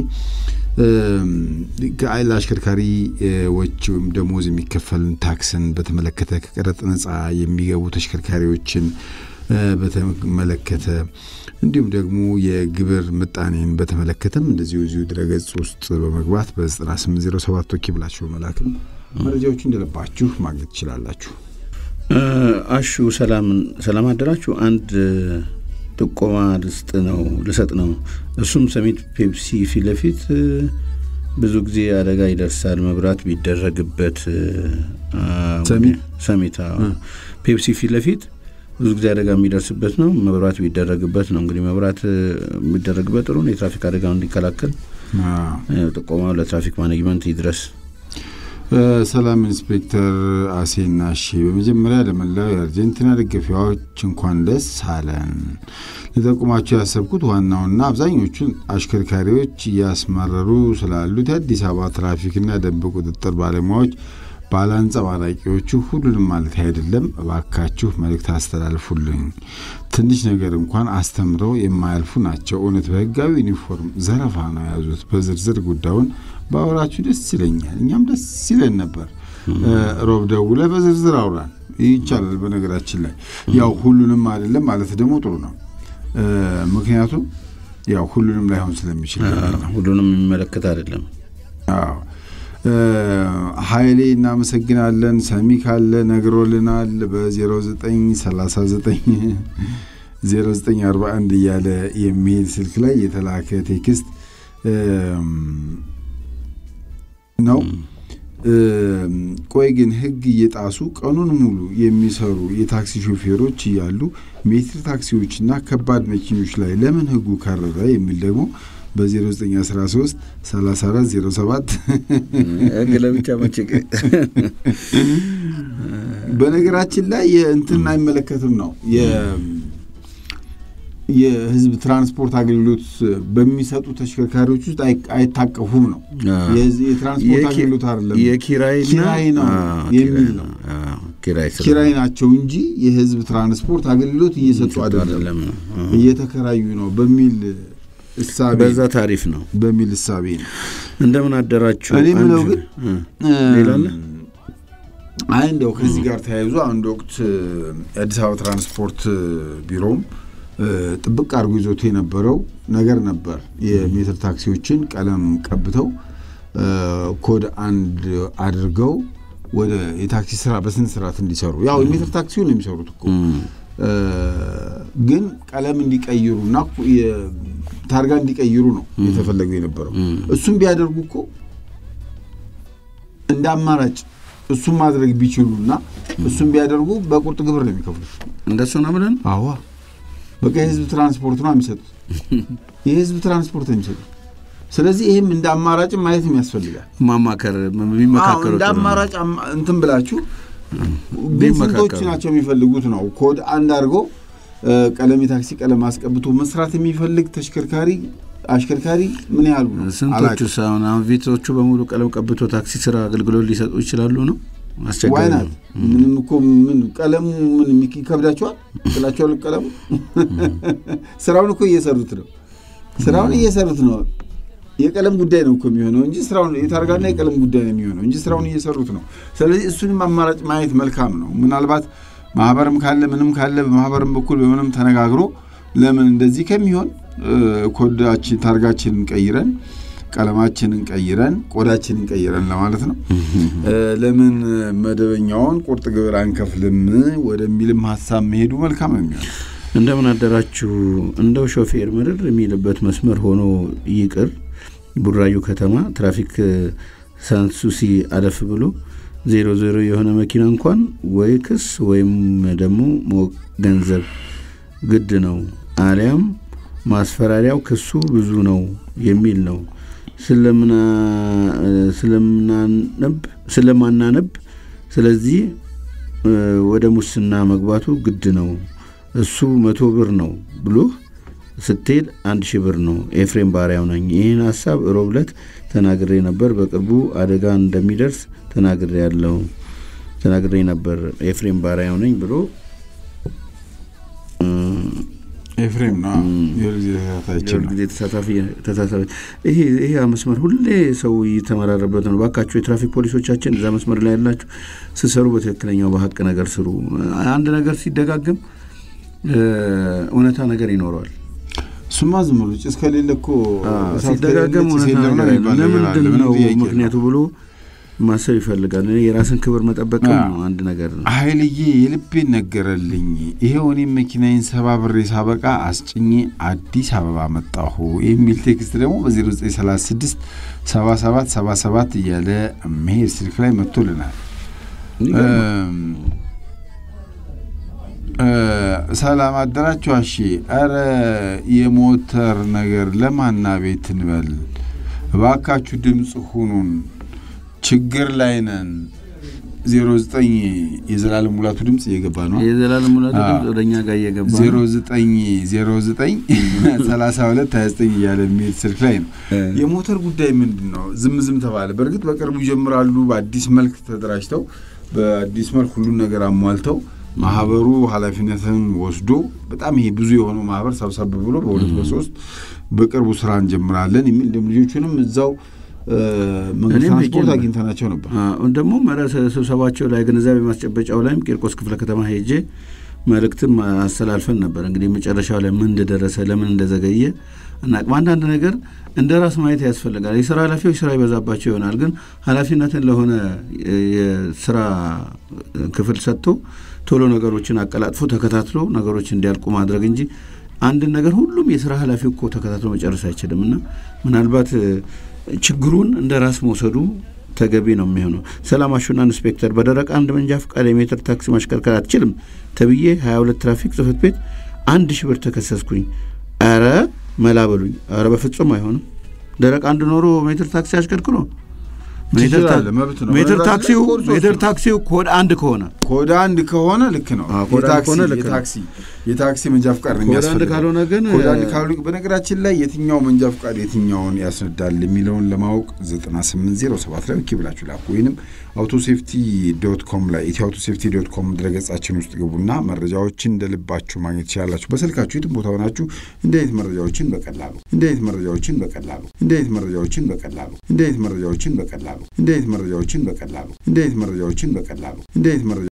Speaker 2: እም፣ ከአይ- ለአሽከርካሪዎች ወይም ደሞዝ የሚከፈልን ታክስን በተመለከተ ከቀረጥ ነጻ የሚገቡ ተሽከርካሪዎችን እ፣ በተመለከተ እንዲሁም ደግሞ የግብር ምጣኔን በተመለከተም እንደዚሁ እዚሁ ድረገጽ ውስጥ በመግባት በ9807 ቶኪ ብላችሁ በመላክም መረጃዎቹ እንደለባችሁ ማግኘት ትችላላችሁ።
Speaker 1: እ፣ አሹ ሰላም ሰላም አደራችሁ። አንድ እ፣ ጥቆማ ልስጥ ነው ልሰጥ ነው። እሱም ሰሚት ፔፕሲ ፊት ለፊት እ፣ ብዙ ጊዜ አደጋ ይደርሳል መብራት ቢደረግበት እ፣ አ፣
Speaker 2: ሰሚት?
Speaker 1: ሰሚት አዎ። ፔፕሲ ፊት ለፊት ብዙ ጊዜ አደጋ የሚደርስበት ነው። መብራት ቢደረግበት ነው እንግዲህ መብራት እ፣ የሚደረግበት ጥሩ ነው። የትራፊክ አደጋውን እንዲከላከል
Speaker 2: አዎ።
Speaker 1: እ፣ ጥቆማው ለትራፊክ ማኔጅመንት ይድረስ።
Speaker 2: እ፣ ሰላም ኢንስፔክተር አሴና ሺ በመጀመሪያ ለመላው የአርጀንቲና ደጋፊዎች እንኳን ደስ አለን። ልጠቁማቸው ያሰብኩት ዋናውና አብዛኞቹን አሽከርካሪዎች እያስመረሩ ስላሉት የአዲስ አበባ ትራፊክና ደንብ ቁጥጥር ባለሙያዎች ባለአንጸባራቂዎቹ ሁሉንም ማለት አይደለም። እባካችሁ መልእክት አስተላልፉልኝ። ትንሽ ነገር እንኳን አስተምረው የማያልፉ ናቸው። እውነት በህጋዊ ዩኒፎርም ዘረፋ ነው የያዙት። በዝርዝር ጉዳዩን ባወራችሁ ደስ ይለኛል። እኛም ደስ ይለን ነበር። እ፣ ሮብ ደውለህ በዝርዝር አውራን ይቻላል። በነገራችን ላይ ያው ሁሉንም አይደለም ማለት ደግሞ ጥሩ ነው። እ፣ ምክንያቱም ያው ሁሉንም ላይሆን ስለሚችል ማለት ነው።
Speaker 1: ሁሉንም የሚመለከት አይደለም።
Speaker 2: አዎ እ፣ ኃይሌ እናመሰግናለን። ሰሚ ካለ ነግሮልናል። በ0939 0941 እያለ የሚሄድ ስልክ ላይ የተላከ ቴክስት እም፣ ነው። እም፣ ቆይ ግን ህግ እየጣሱ ቀኑን ሙሉ የሚሰሩ የታክሲ ሾፌሮች እያሉ ሜትር ታክሲዎችና ከባድ መኪኖች ላይ ለምን ህጉ ከረረ የሚል ደግሞ በ0913 3407
Speaker 1: ህግ ለብቻ መቼ
Speaker 2: በነገራችን ላይ የእንትን አይመለከትም ነው የ- የህዝብ ትራንስፖርት አገልግሎት በሚሰጡ ተሽከርካሪዎች ውስጥ አይ- አይታቀፉም ነው። የዚህ የትራንስፖርት አገልግሎት አይደለም
Speaker 1: የኪራይና
Speaker 2: ኪራይ ነው
Speaker 1: አዎ፣
Speaker 2: የሚል
Speaker 1: ኪራይ
Speaker 2: ነው።
Speaker 1: አዎ፣ ኪራይ ስለ-
Speaker 2: ኪራይ ናቸው እንጂ የህዝብ ትራንስፖርት አገልግሎት እየሰጡ አይደለም፣
Speaker 1: አይደለም ነው። አዎ።
Speaker 2: እየተከራዩ ነው በሚል እሳቤ
Speaker 1: በዛ ታሪፍ ነው።
Speaker 2: በሚል እሳቤ ነው።
Speaker 1: እንደምን አደራችሁ።
Speaker 2: እኔ የምለው
Speaker 1: አንድ-
Speaker 2: ግን
Speaker 1: እ፣ ሌላ አለ?
Speaker 2: አይ እንደው ከዚህ ጋር ተያይዞ አንድ ወቅት እ፣ የአዲስ አበባ ትራንስፖርት እ፣ ቢሮም እ፣ ጥብቅ አድርጎ ይዞት የነበረው ነገር ነበር። የሜትር ታክሲዎችን ቀለም ቀብተው እ፣ ኮድ አንድ አድርገው ወደ የታክሲ ስራ በስነ ስርዓት እንዲሰሩ ያው የሜትር ታክሲውን ነው የሚሰሩት እኮ
Speaker 1: እም፣
Speaker 2: እ፣ ግን ቀለም እንዲቀይሩና የ- ታርጋ እንዲቀይሩ ነው የተፈለገው የነበረው። እሱም ቢያደርጉ እኮ እንደ አማራጭ እሱም ማድረግ ቢችሉና እሱም ቢያደርጉ በቁርጥ ግብር ነው የሚከፍሉት።
Speaker 1: እንደሱ ነው ብለን
Speaker 2: አዋ በቃ የህዝብ ትራንስፖርት ነው የሚሰጡት። የህዝብ ትራንስፖርት ነው የሚሰጡት። ስለዚህ ይህም እንደ አማራጭም ማየትም ያስፈልጋል።
Speaker 1: ማማከር
Speaker 2: አዎ፣
Speaker 1: የሚመካከሩ
Speaker 2: እንደ
Speaker 1: ጥሩ ነው።
Speaker 2: አማራጭ አማ- እንትን ብላችሁ ግን
Speaker 1: ቢመካከሩ።
Speaker 2: ስንቶች ናቸው የሚፈልጉት ነው ኮድ አንድ አድርጎ እ፣ ቀለም የታክሲ ቀለም አስቀብቶ መስራት የሚፈልግ ተሽከርካሪ አሽከርካሪ ምን ያህሉ ነው?
Speaker 1: ስንቶቹ
Speaker 2: አላውቅም።
Speaker 1: ሳሁን አሁን ቪቶቹ በሙሉ ቀለም ቀብቶ ታክሲ ስራ አገልግሎት ሊሰጡ ይችላሉ ነው አስቸጋሪ
Speaker 2: ዋይናት
Speaker 1: ነው።
Speaker 2: ምንም እኮ ምን ቀለሙ ምን የሚክ- ይከብዳቸዋል ጥላቸዋል። ቀለሙ ስራውን እኮ እየሰሩት ነው። ስራውን እየሰሩት ነው። የቀለም ጉዳይ ነው እኮ የሚሆነው እንጂ ስራውን የታርጋና የቀለም ጉዳይ ነው የሚሆነው እንጂ ስራውን እየሰሩት ነው። ስለዚህ እሱንም አማራጭ ማየት መልካም ነው። ምናልባት ማህበርም ካለ ምንም ካለ በማህበርም በኩል በምንም ተነጋግሮ ለምን እንደዚህ ከሚሆን ኮዳችን ታርጋችንን ቀይረን ቀለማችንን ቀይረን ቆዳችንን ቀይረን ለማለት ነው። ለምን መደበኛውን ቁርጥ ግብር አንከፍልም ወደሚልም ሀሳብ መሄዱ መልካም ነው የሚሆነው።
Speaker 1: እንደምን አደራችሁ። እንደው ሾፌር ምርር የሚልበት መስመር ሆኖ ይቅር። ቡራዩ ከተማ ትራፊክ ሳንሱሲ አለፍ ብሎ ዜሮ ዜሮ የሆነ መኪና እንኳን ወይ ክስ ወይም ደግሞ ገንዘብ ግድ ነው፣ አሊያም ማስፈራሪያው ክሱ ብዙ ነው የሚል ነው ስለማናነብ። ስለዚህ ወደ ሙስና መግባቱ ግድ ነው። እሱ መቶ ብር ነው ብሎህ ስትሄድ አንድ ሺህ ብር ነው። ኤፍሬም ባሪያው ነኝ። ይህን ሀሳብ ሮብ ዕለት ተናግሬ ነበር። በቅርቡ አደጋ እንደሚደርስ ተናግሬ ያለው ተናግሬ ነበር። ኤፍሬም ባሪያው ነኝ ብሎ
Speaker 2: ኤፍሬም ነው
Speaker 1: ጊዜ ተሳታፊ ተሳታፊ ይሄ ይሄ መስመር ሁሌ ሰው እየተመራረበት ነው። ባካችሁ የትራፊክ ፖሊሶቻችን እዛ መስመር ላይ ያላችሁ ስሰሩ በትክክለኛው በሀቅ ነገር ስሩ። አንድ ነገር ሲደጋግም እውነታ ነገር ይኖረዋል።
Speaker 2: እሱማ ዝም ብሎ ጭስ ከሌለ እኮ
Speaker 1: ሲደጋገም እውነታ ነገር ለምንድን ነው ምክንያቱ ብሎ ማሰብ ይፈልጋል። እኔ የራስን ክብር መጠበቅም ነው አንድ ነገር ነው።
Speaker 2: ኃይልዬ የልቤን ነገረልኝ። ይሄው እኔም መኪናዬን ሰባብሬ ሳበቃ አስጭኜ አዲስ አበባ መጣሁ የሚል ቴክስት ደግሞ በ0936 77 77 እያለ መሄድ ስልክ ላይ መጥቶልናል። ሰላም አደራችሁ። አሺ ኧረ የሞተር ነገር ለማና ቤት እንበል እባካችሁ ድምፅ ሁኑን ችግር ላይ ነን። ዜሮ ዘጠኝ የዘላለም ሙላቱ ድምፅ እየገባ ነው።
Speaker 1: የዘላለም ሙላቱ ድምፅ ወደ እኛ ጋር እየገባ ነው።
Speaker 2: ዜሮ ዘጠኝ ዜሮ ዘጠኝ ሰላሳ ሁለት ሀያ ዘጠኝ እያለ የሚሄድ ስልክ ላይ ነው። የሞተር ጉዳይ ምንድን ነው? ዝም ዝም ተባለ። በእርግጥ በቅርቡ ይጀምራሉ። በአዲስ መልክ ተደራጅተው በአዲስ መልክ ሁሉን ነገር አሟልተው ማህበሩ ኃላፊነትን ወስዶ በጣም ይሄ ብዙ የሆነው ማህበር ሰብሰብ ብሎ በሁለት በሶስት በቅርቡ ስራ እንጀምራለን የሚል ልጆቹንም እዛው መንግስት ትራንስፖርት አግኝተናቸው ነበር።
Speaker 1: ደግሞ ስብሰባቸው ላይ ግንዛቤ ማስጨበጫው ላይም ቂርቆስ ክፍለ ከተማ ሄጄ መልእክትም አስተላልፈን ነበር። እንግዲህ መጨረሻው ላይ ምን እንደደረሰ ለምን እንደዘገየ አናውቅም። አንዳንድ ነገር እንደ ራስ ማየት ያስፈልጋል። የስራ ኃላፊዎች ስራ ይበዛባቸው ይሆናል። ግን ኃላፊነትን ለሆነ የስራ ክፍል ሰጥቶ ቶሎ ነገሮችን አቀላጥፎ ተከታትሎ ነገሮች እንዲያልቁ ማድረግ እንጂ አንድን ነገር ሁሉም የስራ ኃላፊው እኮ ተከታትሎ መጨረስ አይችልም እና ምናልባት ችግሩን እንደ ራስ መውሰዱ ተገቢ ነው የሚሆነው። ሰላም አሹና ኢንስፔክተር በደረቅ አንድ መንጃ ፈቃድ የሜትር ታክሲ ማሽከርከር አትችልም ተብዬ 22 ትራፊክ ጽህፈት ቤት አንድ ሺህ ብር ተከሰስኩኝ። ኧረ መላ በሉኝ። ኧረ በፍጹም አይሆንም። ደረቅ አንድ ኖሮ ሜትር ታክሲ አሽከርክሮ ሜትር ታክሲው ሜትር ታክሲው ኮድ አንድ ከሆነ
Speaker 2: ኮድ አንድ ከሆነ ልክ ነው። የታክሲ የታክሲ መንጃ ፍቃድ ነው የሚያስፈልገው።
Speaker 1: ካልሆነ ግን
Speaker 2: ኮድ አንድ ካልሆነ በነገራችን ላይ የትኛው መንጃ ፍቃድ የትኛውን ያስነዳል የሚለውን ለማወቅ 9807 ላይ ኦኬ ብላችሁ ላኩ ወይንም አውቶሴፍቲ ዶት ኮም ላይ ኢትዮ አውቶሴፍቲ ዶት ኮም ድረገጻችን ውስጥ ግቡና መረጃዎችን እንደ ልባችሁ ማግኘት ትችላላችሁ። በስልካችሁ የትም ቦታ ሆናችሁ እንዲህ አይነት መረጃዎችን በቀላሉ እንዲህ አይነት መረጃዎችን በቀላሉ እንዲህ አይነት መረጃዎችን በቀላሉ እንዲህ አይነት መረጃዎችን በቀላሉ እንዲህ አይነት መረጃዎችን በቀላሉ እንዲህ አይነት መረጃዎችን በቀላሉ እንዲህ አይነት መረጃ